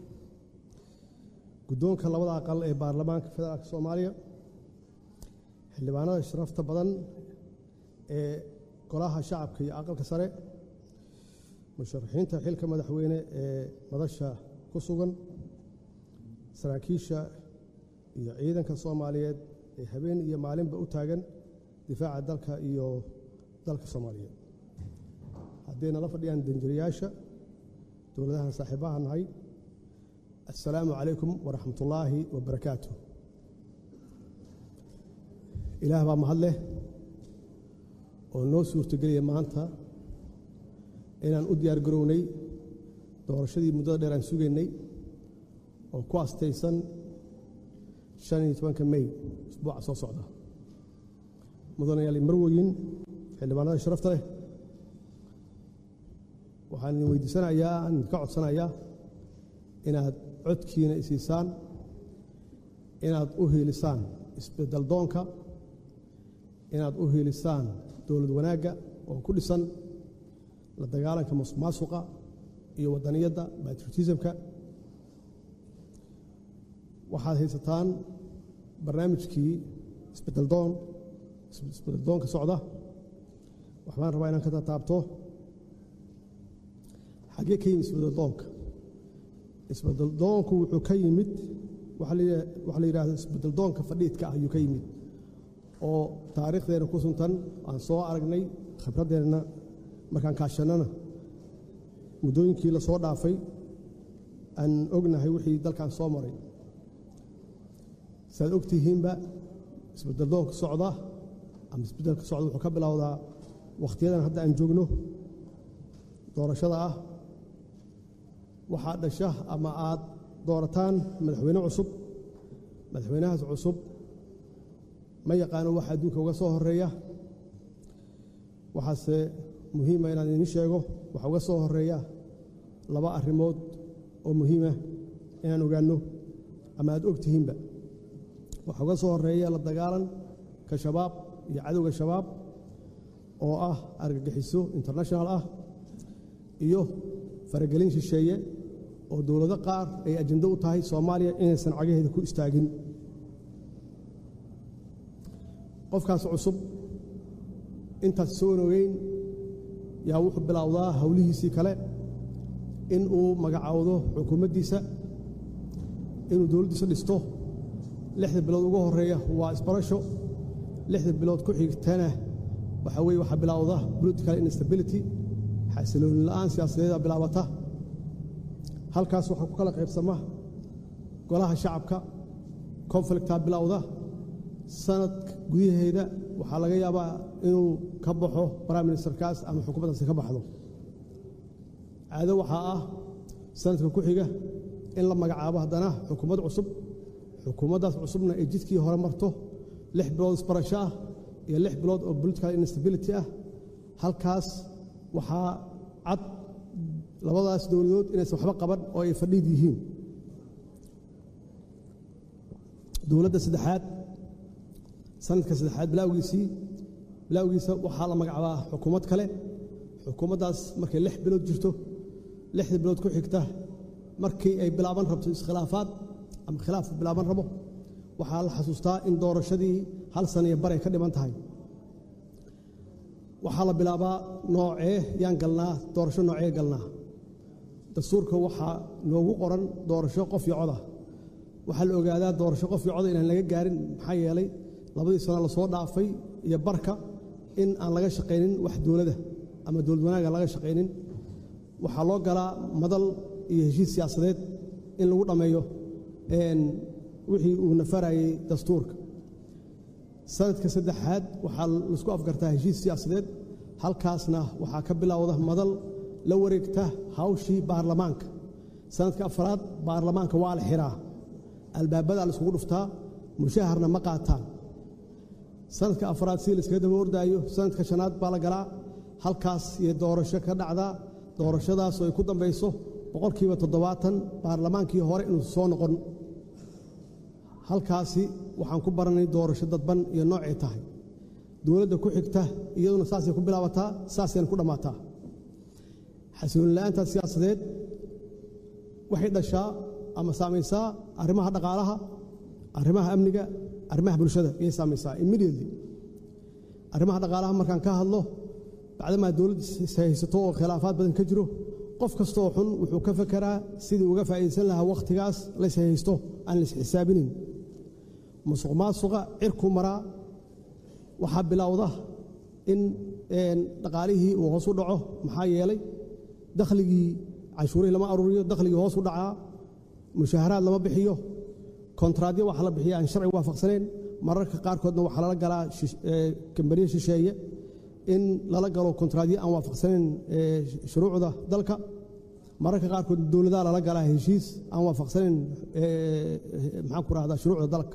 guddoonka labada aqal ee baarlamaanka federaalka soomaaliya xildhibaanada sharafta badan ee golaha shacabka iyo aqalka sare musharaxiinta xilka madaxweyne ee madasha ku sugan saraakiisha iyo ciidanka soomaaliyeed ee habeen iyo maalinba u taagan difaaca dalka iyo dalka soomaaliyeed hadday nala fadhiyaan danjirayaasha dowladahan saaxiibaha nahay assalaamu calaykum waraxmatullaahi wabarakaatu ilaah baa mahad leh oo noo suurtogeliya maanta inaan u diyaar garownay doorashadii muddada dheer aan sugaynay oo ku astaysan shan iyo tobanka mey usbuuca soo socda mudanayaal marwoyin xildhibaanada sharafta leh waxaan idin weydiisanayaa aan idinka codsanayaa inaad codkiina isiisaan inaad u hiilisaan isbeddel doonka inaad u hiilisaan dowlad wanaagga oo ku dhisan la dagaalanka masuq maasuqa iyo waddaniyadda batriotismka waxaad haysataan barnaamijkii isbeddeldoon isbeddeldoonka socda waxbaan rabaa inaan ka tataabto xaggee ka yimid isbeddeldoonka isbeddeldoonku wuxuu ka yimid waxaa la yidhahda isbeddeldoonka fadhiidka ah ayuu ka yimid oo taariikhdeena ku suntan aan soo aragnay khibraddeenna markaan kaashannana muddooyinkii la soo dhaafay aan ognahay wixii dalkan soo maray saaad og tihiinba isbeddeldoonka socda ama isbeddelka socda wuxuu ka bilowdaa wakhtiyadan hadda aan joogno doorashada ah waxaa dhasha ama aad doorataan madaxweyne cusub madaxweynahaas cusub ma yaqaano waxa adduunka uga soo horeeya waxaase muhiima inaan idiin sheego waxa uga soo horeeya laba arrimood oo muhiima inaan ogaanno ama aad og tihiinba waxaa uga soo horeeya la dagaalanka shabaab iyo cadowga shabaab oo ah argagixiso international ah iyo faragelin shisheeye oo dowlado qaar ay ajando u tahay soomaaliya inaysan cagaheeda ku istaagin qofkaas cusub intaas soo ogeyn yaa wuxuu bilowdaa howlihiisii kale in uu magacaawdo xukuumaddiisa inuu dowladdiisa dhisto lixda bilood ugu horeeya waa isbarasho lixda bilood ku xigtana waxaa weye waxaa bilowda political instability xasilooni la'aan siyaasadeeda bilaabata halkaas waxaa ku kala qaybsama golaha shacabka conflictaa bilowda sanad gudaheeda waxaa laga yaabaa inuu ka baxo prime ministerkaas ama xukuumaddaasi ka baxdo caado waxaa ah sanadka ku xiga in la magacaabo haddana xukuumad cusub xukuumaddaas cusubna ay jidkii hore marto lix bilood isbarasho ah iyo lix bilood oo political instability ah halkaas waxaa cad labadaas dowladood inaysan waxba qaban oo ay fadhiid yihiin dowladda saddexaad sanadka saddexaad bilawgiisii bilawgiisa waxaa la magacaabaa xukuumad kale xukuumaddaas markay lix bilood jirto lixda bilood ku xigta markii ay bilaaban rabto iskhilaafaad ama khilaaf bilaaban rabo waxaa la xasuustaa in doorashadii hal sana iyo baray ka dhiman tahay waxaa la bilaabaa noocee yaan galnaa doorasho noocee galnaa dastuurka waxaa noogu qoran doorasho qof iyo coda waxaa la ogaadaa doorasho qof iyo coda inaan laga gaarin maxaa yeelay labadii sano lasoo dhaafay iyo barka in aan laga shaqaynin wax dowladda ama dowlad wanaaga laga shaqaynin waxaa loo galaa madal iyo heshiis siyaasadeed in lagu dhammeeyo wixii uu nafarayey dastuurka sanadka saddexaad waxaa laisku afgartaa heshiis siyaasadeed halkaasna waxaa ka bilowda madal la wareegta hawshii baarlamaanka sanadka afraad baarlamaanka waa la xiraa albaabadaa la iskugu dhuftaa mushaharna ma qaataan sanadka afraad si layskaga daba ordaayo sanadka shanaad baa la galaa halkaas iyo doorasho ka dhacdaa doorashadaas oo ay ku dambayso boqolkiiba toddobaatan baarlamaankii hore inuu soo noqon halkaasi waxaan ku baranay doorasho dadban iyo noocay tahay dowladda ku xigta iyaduna saasay ku bilaabataa saasayna ku dhammaataa xasilooni la'aantaas siyaasadeed waxay dhashaa ama saamaysaa arrimaha dhaqaalaha arrimaha amniga arrimaha bulshada ayay saamaysaa immediately arrimaha dhaqaalaha markaan ka hadlo bacdamaa dowladda haysato oo khilaafaad badan ka jiro qof kastooo xun wuxuu ka fekeraa sidii uga faa'iidaysan lahaa wakhtigaas lays haysto aan lays xisaabinin musuq maasuqa cirku maraa waxaa bilowda in dhaqaalihii uu hoos u dhaco maxaa yeelay dakhligii canshuurihii lama aruuriyo dakhligii hoos u dhacaa mushaaharaad lama bixiyo kontraadyo waxaa la bixiya aan sharci waafaqsaneen mararka qaarkoodna waxaa lala galaa kambaniye shisheeye in lala galo kontraadyo aan waafaqsanayn shuruucda dalka mararka qaarkood dowladaha lala galaa heshiis aan waafaqsanayn maxaan ku rahdaa shuruucda dalka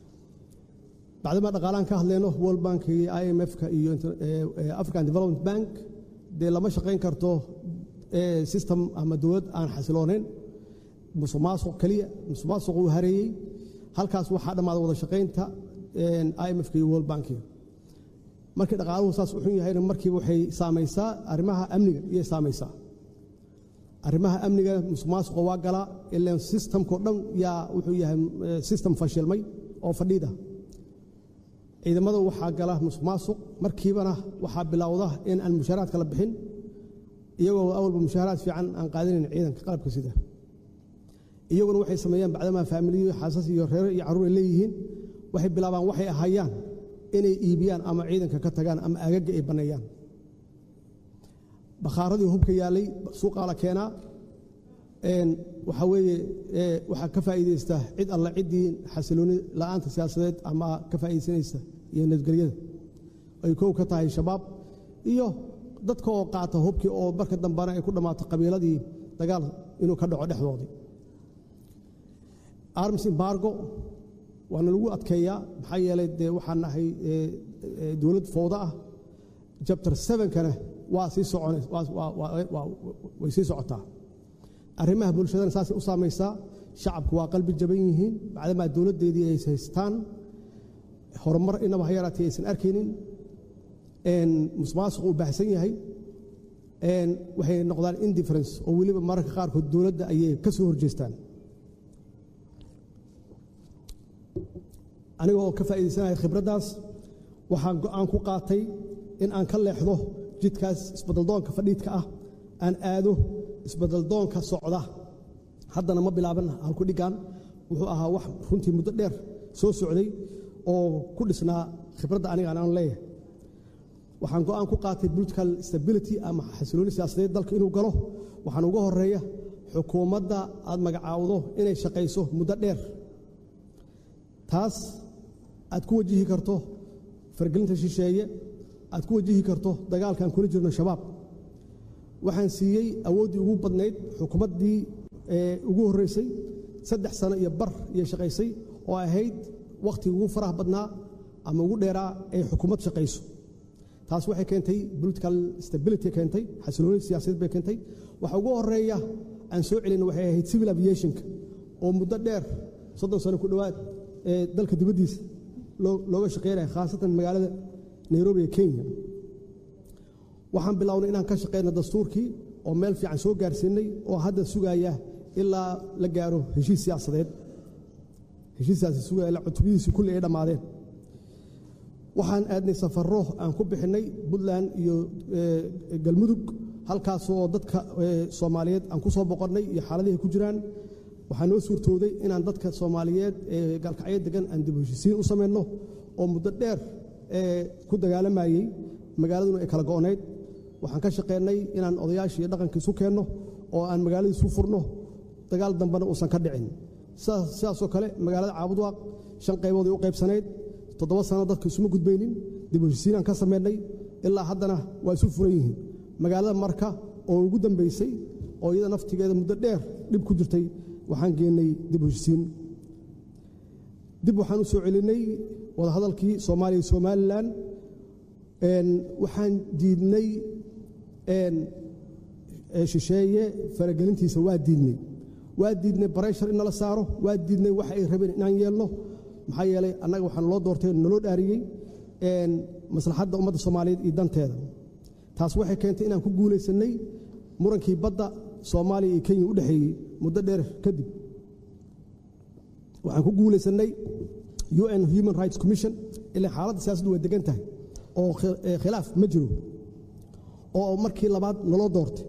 bacdamaa dhaqaalaan ka hadleyno world bank iyo i m f-ka iyo african development bank dee lama shaqayn karto system ama dowlad aan xasiloonayn musuq maasuq keliya musuq maasuq uu hareeyey halkaas waxaa dhammaada wada shaqaynta i m f-ka iyo world bankiga markii dhaqaaluhu saas u xun yahayna markiiba waxay saamaysaa arrimaha amniga iyay saamaysaa arrimaha amniga musuq maasuqa waa galaa ilaan systemkao dhan yaa wuxuu yahay system fashilmay oo fadhiida ciidamada waxaa gala musuq maasuq markiibana waxaa bilowda in aan mushaaraadka la bixin iyagoo awalba mushaaharaad fiican aan qaadanayn ciidanka qalabka sida iyaguna waxay sameeyaan bacdamaa faamiliyo xaasas iyo reero iyo carruur ay leeyihiin waxay bilaabaan waxay ahayaan inay iibiyaan ama ciidanka ka tagaan ama agaga ay banneeyaan bakhaaradii hubka yaallay suuqaa la keenaa waxaa weeye waxaa ka faa'iidaysta cid alla ciddii xasilooni la'aanta siyaasadeed ama ka faa'iidaysanaysa iyo nabadgelyada ay kow ka tahay shabaab iyo dadka oo qaata hubkii oo marka dambena ay ku dhammaato qabiiladii dagaal inuu ka dhaco dhexdoodii arms embargo waana lagu adkeeyaa maxaa yeelay dee waxaan nahay dowlad fowda ah jabtar sevenkana waa sii socon way sii socotaa arrimaha bulshadana saasay u saamaysaa shacabku waa qalbi jaban yihiin bacdamaa dowladdeedii ay haystaan horumar inaba ha yaraatee aysan arkaynin musmaasuq uu baahsan yahay waxay noqdaan indifference oo weliba mararka qaarkood dowladda ayay ka soo horjeestaan aniga oo ka faa'iidaysanaya khibraddaas waxaan go'aan ku qaatay in aan ka leexdo jidkaas isbadaldoonka fadhiidka ah aan aado isbadaldoonka socda haddana ma bilaaban halku dhiggan wuxuu ahaa wax runtii muddo dheer soo socday oo ku dhisnaa khibradda aniga aan leeyahay waxaan go'aan ku qaatay political stability ama xasilooni siyaasadeed dalka inuu galo waxaan uga horeeya xukuumadda aad magacaawdo inay shaqayso muddo dheer taas aad ku wajihi karto fargelinta shisheeye aad ku wajihi karto dagaalkaan kula jirno shabaab waxaan siiyey awooddii ugu badnayd xukuumaddii ugu horreysay saddex sano iyo bar iyo shaqaysay oo ahayd wakhtigii ugu faraha badnaa ama ugu dheeraa ay xukuumad shaqayso taas waxay keentay political stability keentay xasilooni siyaasadeed bay keentay waxa ugu horeeya aan soo celin waxay ahayd civil aviationka oo muddo dheer soddon sano ku dhowaad ee dalka dibaddiisa looga shaqeynaya khaasatan magaalada nairobi ee kenya waxaan bilownay inaan ka shaqeyno dastuurkii oo meel fiican soo gaarsiinay oo hadda sugaya ilaa la gaaro heshiis siyaasadeed heshiiskaasi sugaya ilaa cutubadiisii kulli ay dhammaadeen waxaan aadnay safarro aan ku bixinnay puntland iyo galmudug halkaasoo dadka soomaaliyeed aan ku soo boqonnay iyo xaaladihi ku jiraan waxaa noo suurtooday inaan dadka soomaaliyeed ee gaalkacyo degan aan dib heshisiin u samayno oo muddo dheer ku dagaalamayey magaaladuna ay kala go'nayd waxaan ka shaqeynay inaan odayaashii iyo dhaqanka isu keenno oo aan magaaladii isu furno dagaal dambena uusan ka dhicin sidaasoo kale magaalada caabudwaaq shan qaybood ay u qaybsanayd toddoba sano dadka isuma gudbaynin dib heshisiinaan ka samaynay ilaa haddana waa isu furan yihiin magaalada marka oo ugu dambaysay oo iyada naftigeeda muddo dheer dhib ku jirtay waxaan geennay dib heshisiin dib waxaan u soo celinay wadahadalkii soomaaliya iyo somalilan waxaan diidnay shisheeye faragelintiisa waa diidnay waa diidnay bareshar in nala saaro waa diidnay waxa ay rabeen inaan yeelno maxaa yeelay annaga waxaan loo doortay naloo dhaariyey maslaxadda ummadda soomaaliyeed iyo danteeda taas waxay keentay inaan ku guulaysannay murankii badda soomaaliya iyo kenya u dhexeeyey muddo dheer kadib waxaan ku guulaysannay un human rights commission ilaa xaaladda siyaasaddu waa degan tahay oo khilaaf ma jiro oo markii labaad naloo doortay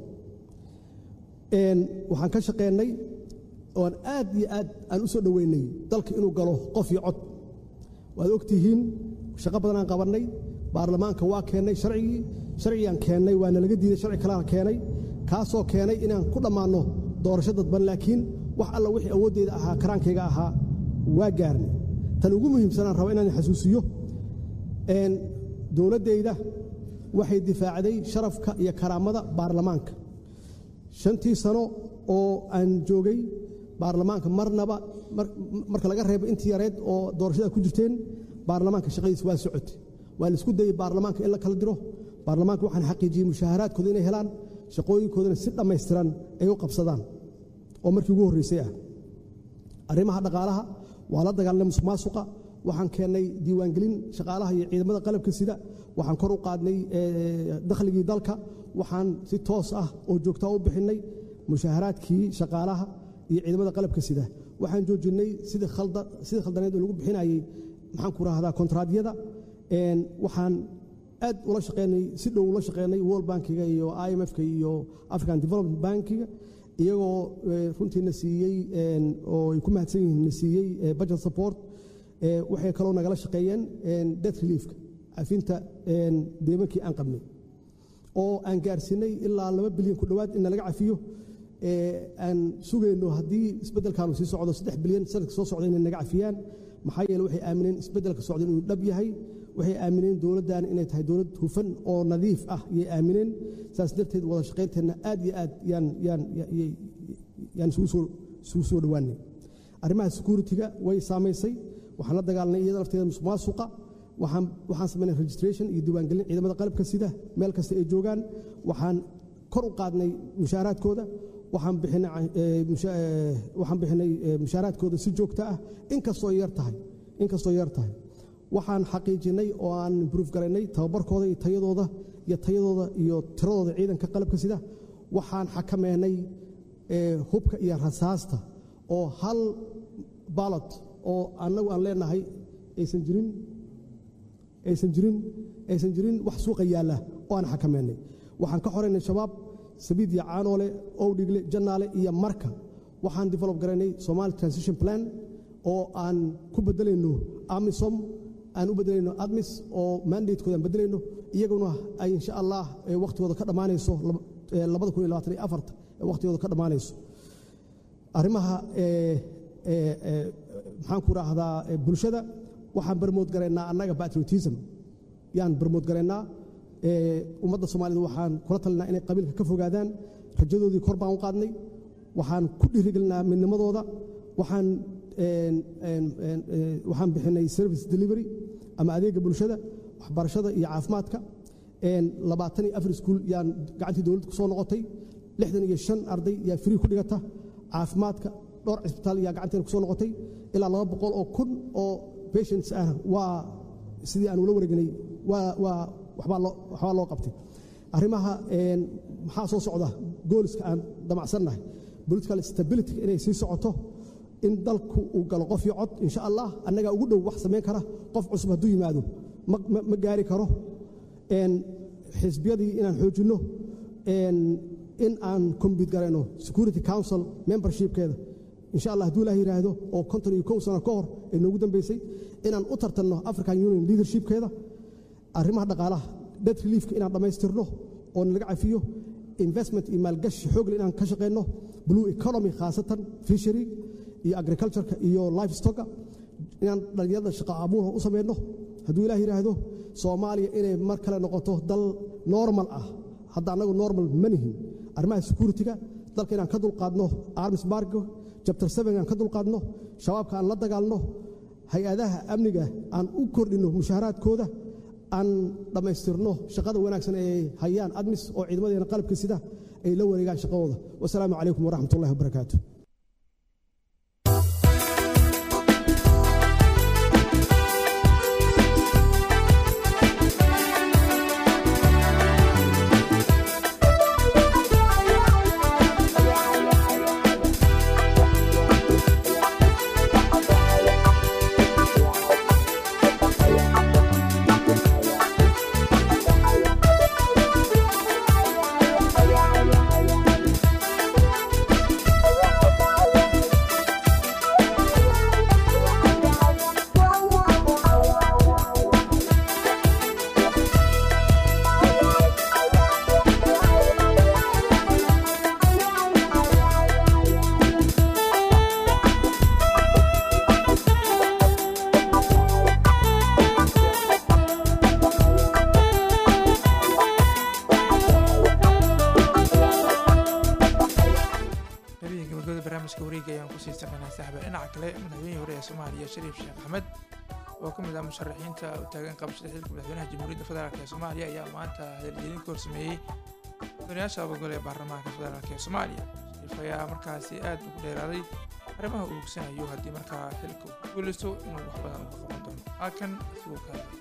waxaan ka shaqeennay oan aad iyo aad aan u soo dhoweynay dalka inuu galo qof iyo cod waad ogtihiin shaqo badanaan qabannay baarlamaanka waa keennay sharcigii sharcigaan keennay waana laga diiday sharci kalena keenay kaasoo keenay inaan ku dhammaanno doorasho dadban laakiin wax alla wixii awooddeeda ahaa karaankayga ahaa waa gaarnay tan ugu muhiimsanaan raba inaan xasuusiyo dowladdayda waxay difaacday sharafka iyo karaamada baarlamaanka shantii sano oo aan joogay baarlamaanka marnaba marka laga reebo intii yareed oo doorashada ku jirteen baarlamaanka shaqadiis waa socotay waa la isku dayey baarlamaanka in la kala diro baarlamaanka waxaan xaqiijiyey mushaaharaadkooda inay helaan shaqooyinkoodana si dhammaystiran ay u qabsadaan oo markii ugu horreysay ah arrimaha dhaqaalaha waa la dagaalnay musuq maasuqa waxaan keennay diiwaangelin shaqaalaha iyo ciidamada qalabka sida waxaan kor u qaadnay dakhligii dalka waxaan si toos ah oo joogtaa u bixinnay mushaaharaadkii shaqaalaha iyo ciidamada qalabka sida waxaan joojinnay sidii khaldaneed oo lagu bixinayey maxaan ku rahdaa kontraadyada waxaan aad ula shaqeynay si dhow ula shaqeynay world bankiga iyo i m f-ka iyo african development bankiga iyagoo runtiina siiyey oo ay ku mahadsan yihiin na siiyey budget support waxay kaloo nagala shaqeeyeen debt reliefka cafinta deemankii aan qabnay oo aan gaarsiinay ilaa laba bilyan ku dhowaad in nalaga cafiyo aan sugayno haddii isbeddelkaanu sii socdo saddex bilyan sanadka soo socda inay naga cafiyaan maxaa yeele waxay aamineen isbeddelka socda inuu dhab yahay waxay aamineen dowladdan inay tahay dowlad hufan oo nadiif ah yay aamineen saas darteed wada shaqaynteenna aad iyo aad yaan yaan yaan isugu soo isugu soo dhowaanay arrimaha security-ga way saamaysay waxaan la dagaalnay iyada lafteeda musuqmaasuqa waxaan waxaan samaynay registration iyo diiwaangelin ciidamada qalabka sida meel kasta ay joogaan waxaan kor u qaadnay mushaaraadkooda waxaan bixinay waxaan bixinay mushaaraadkooda si joogto ah inkastoo yar tahay inkastoo yar tahay waxaan xaqiijinay oo aan improve garaynay tababarkooda iyo tayadooda iyo tayadooda iyo tiradooda ciidanka qalabka sida waxaan xakameynay hubka iyo rasaasta oo hal baalot oo annagu aan leenahay aysan jirin aysan jirin aysan jirin wax suuqa yaalla oo aan xakameynay waxaan ka xoraynay shabaab sabiid iyo caanoole owdhigle jannaale iyo marka waxaan develop garaynay somali transition plan oo aan ku bedelayno amisom aan u bedelayno admis oo mandatekooda aan bedelayno iyaguna ay insha allah wakhtigooda ka dhammaanayso labada kun iyo labaatan iyo afarta wakhtigooda ka dhammaanayso arrimaha maxaan ku raahdaa bulshada waxaan barmood garaynaa annaga patriotism yaan barmood garaynaa ummadda soomaalida waxaan kula talinaa inay qabiilka ka fogaadaan rajadoodii kor baan u qaadnay waxaan ku dhiirigelinaa midnimadooda waxaan waxaan bixinay service delivery ama adeega bulshada waxbarashada iyo caafimaadka labaatan iyo afar iskuul yaan gacantii dowladda ku soo noqotay lixdan iyo shan arday yaa free ku dhigata caafimaadka dhowr cisbitaal yaa gacanteena ku soo noqotay ilaa laba boqol oo kun oo patients ah waa sidii aan ula wareegnay waa waa waxbaa loo waxbaa loo qabtay arrimaha maxaa soo socda gooliska aan damacsannahay political stability inay sii socoto in dalku uu galo qof iyo cod insha allah annagaa ugu dhow wax samayn kara qof cusub hadduu yimaado ma gaari karo xisbiyadii inaan xoojinno in aan combit garayno security council membershipkeeda insha allah hadduu ilaah yidhaahdo oo konton iyo kow sano ka hor ee noogu dambeysay inaan u tartanno african union leadershipkeeda arrimaha dhaqaalaha debt reliefka inaan dhammaystirno oo nalaga cafiyo investment iyo maalgashi xoogle inaan ka shaqayno blue economy khaasatan fishery iyo agricultureka iyo lifestocka inaan dhalinyarada shaqo abuura u samayno hadduu ilaah yidhaahdo soomaaliya inay mar kale noqoto dal normal ah hadda annagu normal ma nihin arrimaha security-ga dalka inaan ka dulqaadno armis bargo jabtar seven aan ka dulqaadno shabaabka aan la dagaalno hay-adaha amniga aan u kordhinno mushaaharaadkooda aan dhammaystirno shaqada wanaagsan ee hayaan admis oo ciidamadeena qalabka sida ay la wareegaan shaqadooda wasalaamu calaykum waraxmat ullahi wabarakaatu barnaamijka wareega ayaan kusii saqaynaa saaxiba dhinaca kale madaxweynihii hore ee soomaaliya shariif sheekh axmed oo ka mid ah musharaxiinta u taagan qabashada xilka madaxweynaha jamhuuriyadda federaalk ee soomaaliya ayaa maanta hadaljeedin ka horsameeyey mudanayaasha abagole ee baarlamaanka federaalk ee soomaaliya shariif ayaa markaasi aad ugu dheeraaday arrimaha uu ogsanayo haddii markaa xilka uu ku guulaysto inuu wax badan uga qaban doono halkan isagoo ka hadlay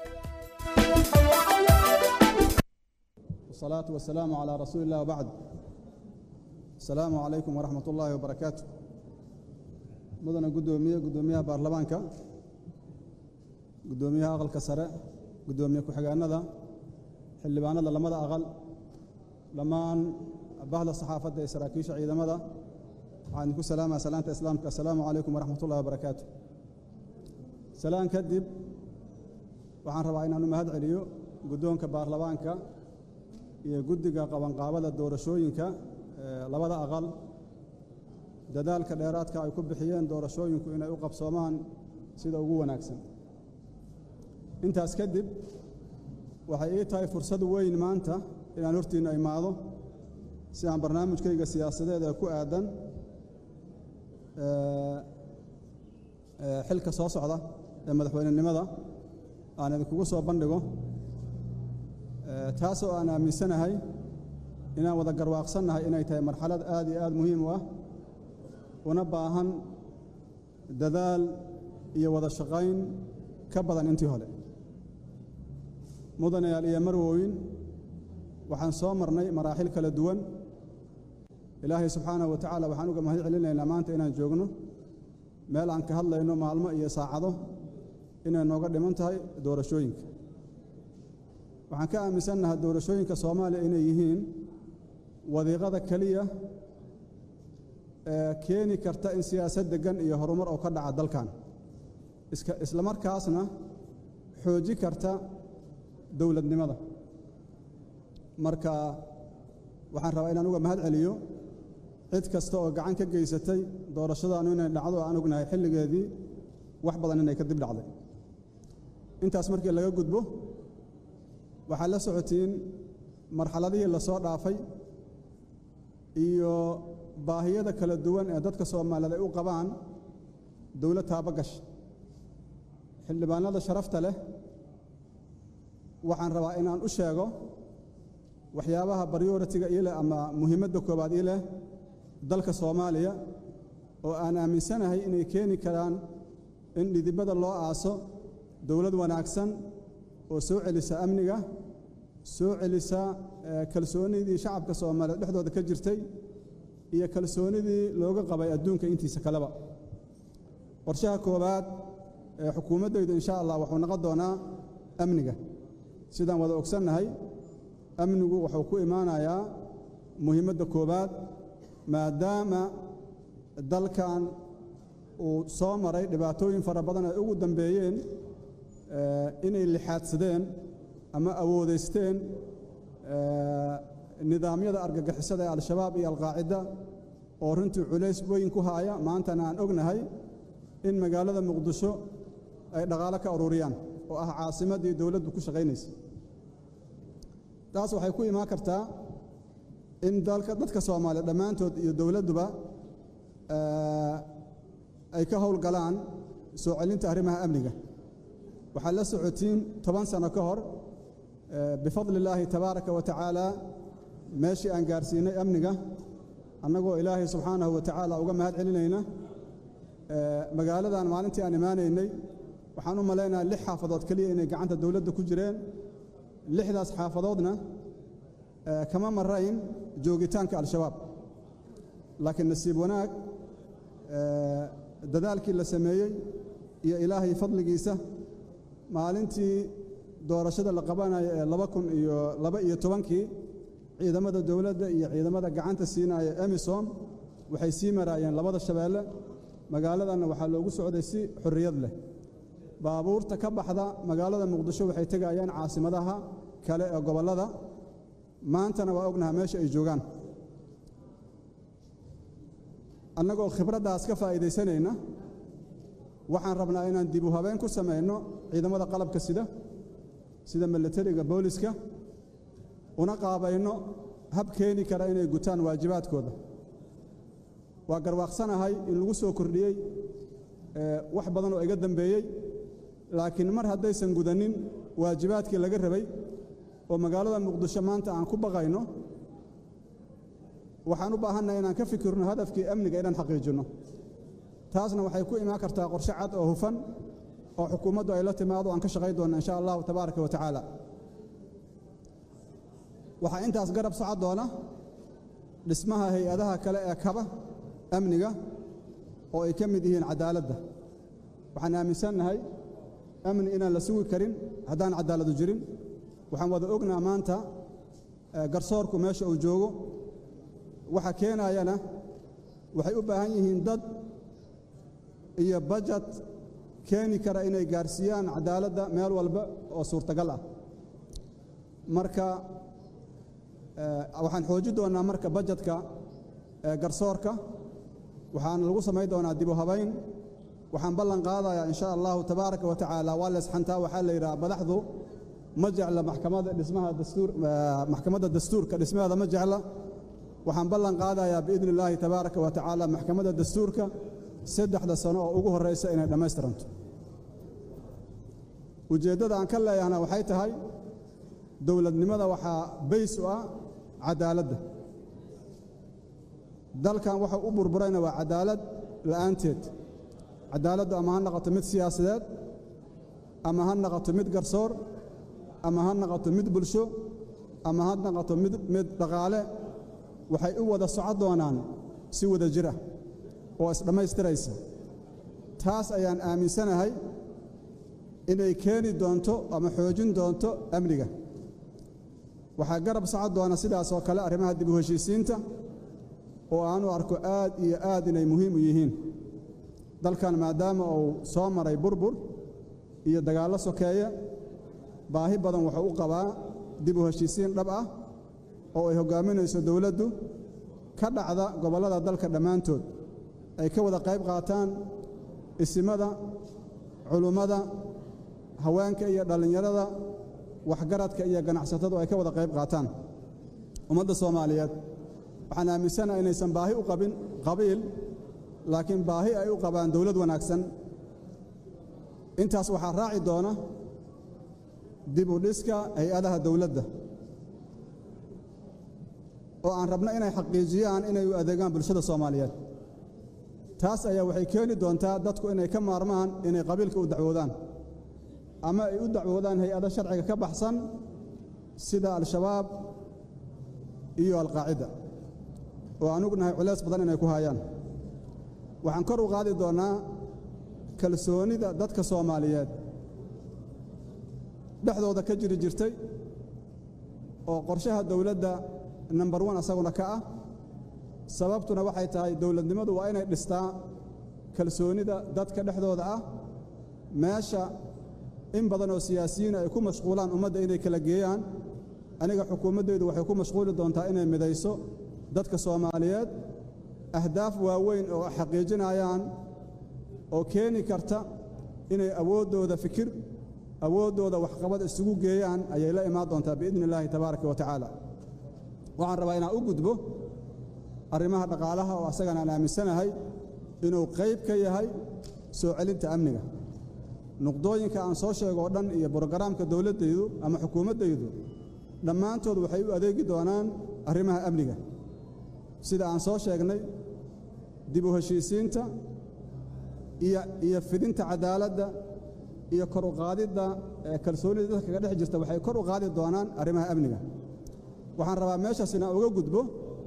والصلاة والسلام على رسول الله وبعد السلام عليكم ورحمة الله وبركاته مدن قدومية قدومية بارلمانكا قدومية أغل كسرة قدومية كحقانا ذا xildhibaanada lamada aqal dhammaan bahda saxaafadda ee saraakiisha ciidamada waxaan idinku salaamaya salaanta islaamka assalaamu calaykum waraxmat ullahi wabarakaatu salaan kadib waxaan rabaa inaan u mahad celiyo guddoonka baarlamaanka iyo guddiga qabanqaabada doorashooyinka labada aqal dadaalka dheeraadka ay ku bixiyeen doorashooyinku inay u qabsoomaan sida ugu wanaagsan intaas kadib waxay ii tahay fursad weyn maanta inaan hortiinna imaado si aan barnaamijkayga siyaasadeed ee ku aadan xilka soo socda ee madaxweynenimada aan idinkugu soo bandhigo taasoo aan aaminsanahay inaan wada garwaaqsannahay inay tahay marxalad aad iyo aad muhiim u ah una baahan dadaal iyo wada shaqayn ka badan intii hore mudanayaal iyo marwooyin waxaan soo marnay maraaxil kala duwan ilaahay subxaanahu wa tacaala waxaan uga mahad celinaynaa maanta inaan joogno meel aan ka hadlayno maalmo iyo saacado inay nooga dhiman tahay doorashooyinka waxaan ka aaminsannahay doorashooyinka soomaaliya inay yihiin wadiiqada keliya ee keeni karta in siyaasad deggan iyo horumar oo ka dhaca dalkan isla markaasna xooji karta dowladnimada marka waxaan rabaa inaan uga mahad celiyo cid kasta oo gacan ka geysatay doorashadaanu inay dhacdo aan ognahay xilligeedii wax badan inay ka dib dhacday intaas markii laga gudbo waxaad la socotiin marxaladihii la soo dhaafay iyo baahiyada kala duwan ee dadka soomaaliyeed ay u qabaan dowlad taabagash xildhibaanada sharafta leh waxaan rabaa inaan u sheego waxyaabaha baryoritiga ii leh ama muhiimadda koowaad ii leh dalka soomaaliya oo aan aaminsanahay inay keeni karaan in dhidibada loo aaso dowlad wanaagsan oo soo celisa amniga soo celisa kalsoonidii shacabka soomaaliyeed dhexdooda ka jirtay iyo kalsoonidii looga qabay adduunka intiisa kaleba qorshaha koowaad ee xukuumaddaydu insha allah wuxuu noqon doonaa amniga sidaan wada ogsannahay amnigu wuxuu ku imaanayaa muhiimadda koowaad maadaama dalkan uu soo maray dhibaatooyin fara badan ay ugu dambeeyeen inay lixaadsadeen ama awoodaysteen nidaamyada argagixisada ee al-shabaab iyo alqaacida oo runtii culays weyn ku haaya maantana aan ognahay in magaalada muqdisho ay dhaqaalo ka ururiyaan oo ah caasimaddii dowladdu ku shaqaynaysa taas waxay ku imaan kartaa in dalka dadka soomaaliya dhammaantood iyo dowladduba ay ka howlgalaan soo celinta arrimaha amniga waxaad la socotiin toban sano ka hor bifadli illaahi tabaaraka wa tacaala meeshii aan gaarsiinay amniga annagoo ilaahay subxaanahu wa tacaala uga mahad celinayna magaaladan maalintii aan imaanaynay waxaan u malaynayaa lix xaafadood keliya inay gacanta dowladda ku jireen lixdaas xaafadoodna kama marayn joogitaanka al-shabaab laakiin nasiib wanaag dadaalkii la sameeyey iyo ilaahay fadligiisa maalintii doorashada la qabanayo ee laba kun iyo laba iyo tobankii ciidamada dowladda iyo ciidamada gacanta siinaya emisom waxay sii maraayeen labada shabeelle magaaladanna waxaa loogu socday si xorriyad leh baabuurta ka baxda magaalada muqdisho waxay tegayaan caasimadaha kale ee gobollada maantana waa ognaha meesha ay joogaan annagoo khibraddaas ka faa'iidaysanayna waxaan rabnaa inaan dib u habeen ku samayno ciidamada qalabka sida sida milatariga booliska una qaabayno hab keeni kara inay gutaan waajibaadkooda waa garwaaqsanahay in lagu soo kordhiyey wax badan oo iga dambeeyey laakiin mar haddaysan gudanin waajibaadkii laga rabay oo magaalada muqdisho maanta aan ku baqayno waxaan u baahannahay inaan ka fikirno hadafkii amniga inaan xaqiijinno taasna waxay ku imaan kartaa qorshe cad oo hufan oo xukuumaddu ay la timaado aan ka shaqayn doonna insha allahu tabaaraka wa tacaala waxaa intaas garab socon doona dhismaha hay-adaha kale ee kaba amniga oo ay ka mid yihiin cadaaladda waxaan aaminsannahay amni inaan la sugi karin haddaan cadaaladu jirin waxaan wada ognaa maanta garsoorku meesha uu joogo waxa keenayana waxay u baahan yihiin dad iyo bajad keeni kara inay gaarsiiyaan cadaaladda meel walba oo suurtagal ah marka waxaan xoojin doonnaa marka bajadka garsoorka waxaan lagu samayn doonaa dibu habayn waxaan ballan qaadayaa in sha allahu tabaaraka wa tacaala waa leesxantaa waxaa la yidhaha madaxdu ma jecla maxkamadda dhismaha dastuur maxkamadda dastuurka dhismaheeda ma jecla waxaan ballan qaadayaa biidni illaahi tabaaraka wa tacaala maxkamadda dastuurka saddexda sano oo ugu horraysa inay dhammaystiranto ujeeddada aan ka leeyahna waxay tahay dowladnimada waxaa bays u ah cadaaladda dalkan waxa u burburayna waa cadaalad la'aanteed cadaaladdu ama ha noqoto mid siyaasadeed ama ha noqoto mid garsoor ama ha noqoto mid bulsho ama ha noqoto mid mid dhaqaale waxay u wada socon doonaan si wada jir ah oo isdhammaystiraysa taas ayaan aaminsanahay inay keeni doonto ama xoojin doonto amniga waxaa garab socon doona sidaas oo kale arrimaha dib u heshiisiinta oo aanu arko aad iyo aad inay muhiim u yihiin dalkan maadaama uu soo maray burbur iyo dagaallo sokeeye baahi badan wuxuu u qabaa dib u heshiisiin dhab ah oo ay hoggaaminayso dowladdu ka dhacda gobollada dalka dhammaantood ay ka wada qayb qaataan isimada culummada haweenka iyo dhallinyarada waxgaradka iyo ganacsatadu ay ka wada qayb qaataan ummadda soomaaliyeed waxaan aaminsanaha inaysan baahi u qabin qabiil laakiin baahi ay u qabaan dowlad wanaagsan intaas waxaa raaci doona dib u dhiska hay-adaha dowladda oo aan rabno inay xaqiijiyaan inay u adeegaan bulshada soomaaliyeed taas ayaa waxay keeni doontaa dadku inay ka maarmaan inay qabiilka u dacwoodaan ama ay u dacwoodaan hay-ado sharciga ka baxsan sida al-shabaab iyo alqaacida oo aan ognahay culays badan inay ku hayaan waxaan kor u qaadi doonnaa kalsoonida dadka soomaaliyeed dhexdooda ka jiri jirtay oo qorshaha dowladda nambar wan asaguna ka ah sababtuna waxay tahay dowladnimadu waa inay dhistaa kalsoonida dadka dhexdooda ah meesha in badan oo siyaasiyiin ay ku mashquulaan ummadda inay kala geeyaan aniga xukuumaddaydu waxay ku mashquuli doontaa inay midayso dadka soomaaliyeed ahdaaf waaweyn oo xaqiijinayaan oo keeni karta inay awooddooda fikir awooddooda waxqabad isugu geeyaan ayay la imaan doontaa biidni illaahi tabaaraka wa tacaala waxaan rabaa inaan u gudbo arrimaha dhaqaalaha oo asagana aan aaminsanahay inuu qayb ka yahay soo celinta amniga nuqdooyinka aan soo sheego oo dhan iyo brogaraamka dowladdaydu ama xukuumaddaydu dhammaantood waxay u adeegi doonaan arrimaha amniga sida aan soo sheegnay dib u heshiisiinta iyo iyo fidinta cadaaladda iyo kor u qaadidda kalsoonida dadka kaga dhex jirta waxay kor u qaadi doonaan arrimaha amniga waxaan rabaa meeshaas inaan uga gudbo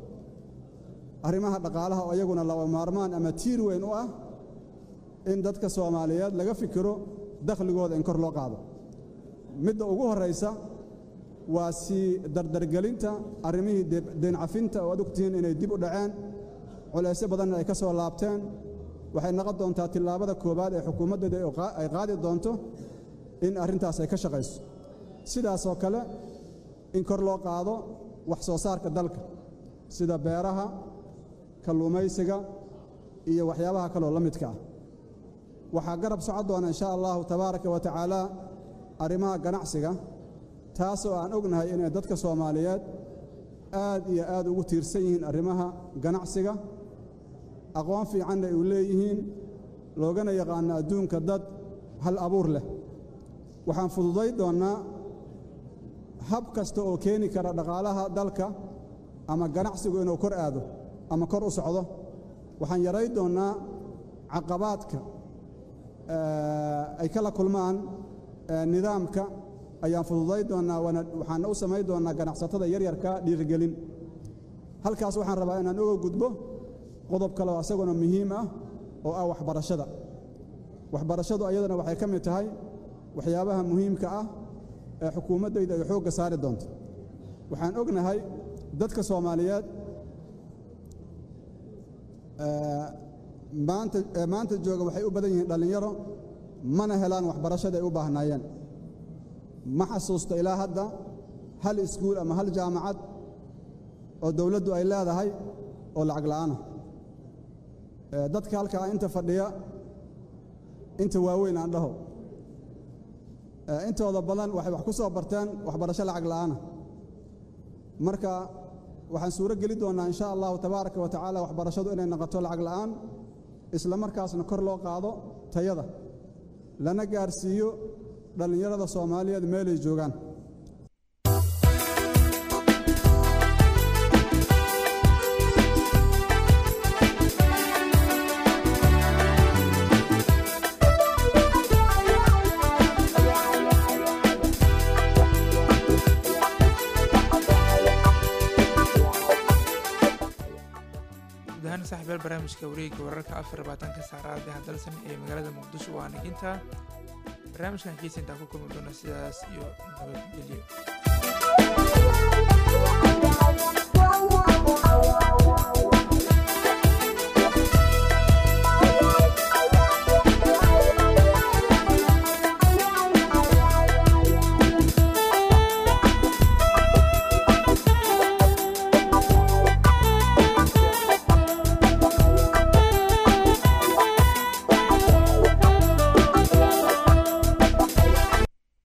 arrimaha dhaqaalaha oo iyaguna laba maarmaan ama tiir weyn u ah in dadka soomaaliyeed laga fikiro dakhligooda in kor loo qaado midda ugu horraysa waa sii dardargelinta arrimihii deencafinta oo ad ogtihiin inay dib u dhaceen culaysyo badanna ay ka soo laabteen waxay noqon doontaa tillaabada koowaad ee xukuumaddeeda ay qaadi doonto in arrintaas ay ka shaqayso sidaasoo kale in kor loo qaado wax soo saarka dalka sida beeraha kalluumaysiga iyo waxyaabaha kaloo la midka ah waxaa garab socon doona insha allahu tabaaraka wa tacaala arrimaha ganacsiga taasoo aan ognahay inay dadka soomaaliyeed aad iyo aad ugu tiirsan yihiin arrimaha ganacsiga aqoon fiicanna ay u leeyihiin loogana yaqaano adduunka dad hal abuur leh waxaan fududay doonnaa hab kasta oo keeni kara dhaqaalaha dalka ama ganacsigu inuu kor aado ama kor u socdo waxaan yarayn doonnaa caqabaadka ay kala kulmaan nidaamka ayaan fududay doonnaa waxaana u samayn doonnaa ganacsatada yaryarka dhiirigelin halkaas waxaan rabaa inaan uga gudbo qodob kale oo asaguna muhiim ah oo ah waxbarashada waxbarashadu ayadana waxay ka mid tahay waxyaabaha muhiimka ah ee xukuumaddayda ay xoogga saari doonto waxaan ognahay dadka soomaaliyeed maanta maanta jooga waxay u badan yihiin dhallinyaro mana helaan waxbarashada ay u baahnaayeen ma xasuusto ilaa hadda hal iskuul ama hal jaamacad oo dowladdu ay leedahay oo lacag la'aana dadka halkaa inta fadhiya inta waaweyn aan dhaho intooda badan waxay wax ku soo barteen waxbarasho lacag la'aana marka waxaan suuro geli doonnaa insha allahu tabaaraka wa tacaala waxbarashadu inay noqoto lacag la'aan isla markaasna kor loo qaado tayada lana gaarsiiyo dhallinyarada soomaaliyeed meelay joogaan gudahaan saaxiibayaal barnaamijka wareegga wararka afar labaatanka saacadaha dalsan ee magaalada muqdisho waa naginta barnaamijkan kiisa intaan ku kulmi doona sidaas iyo nabadgelyo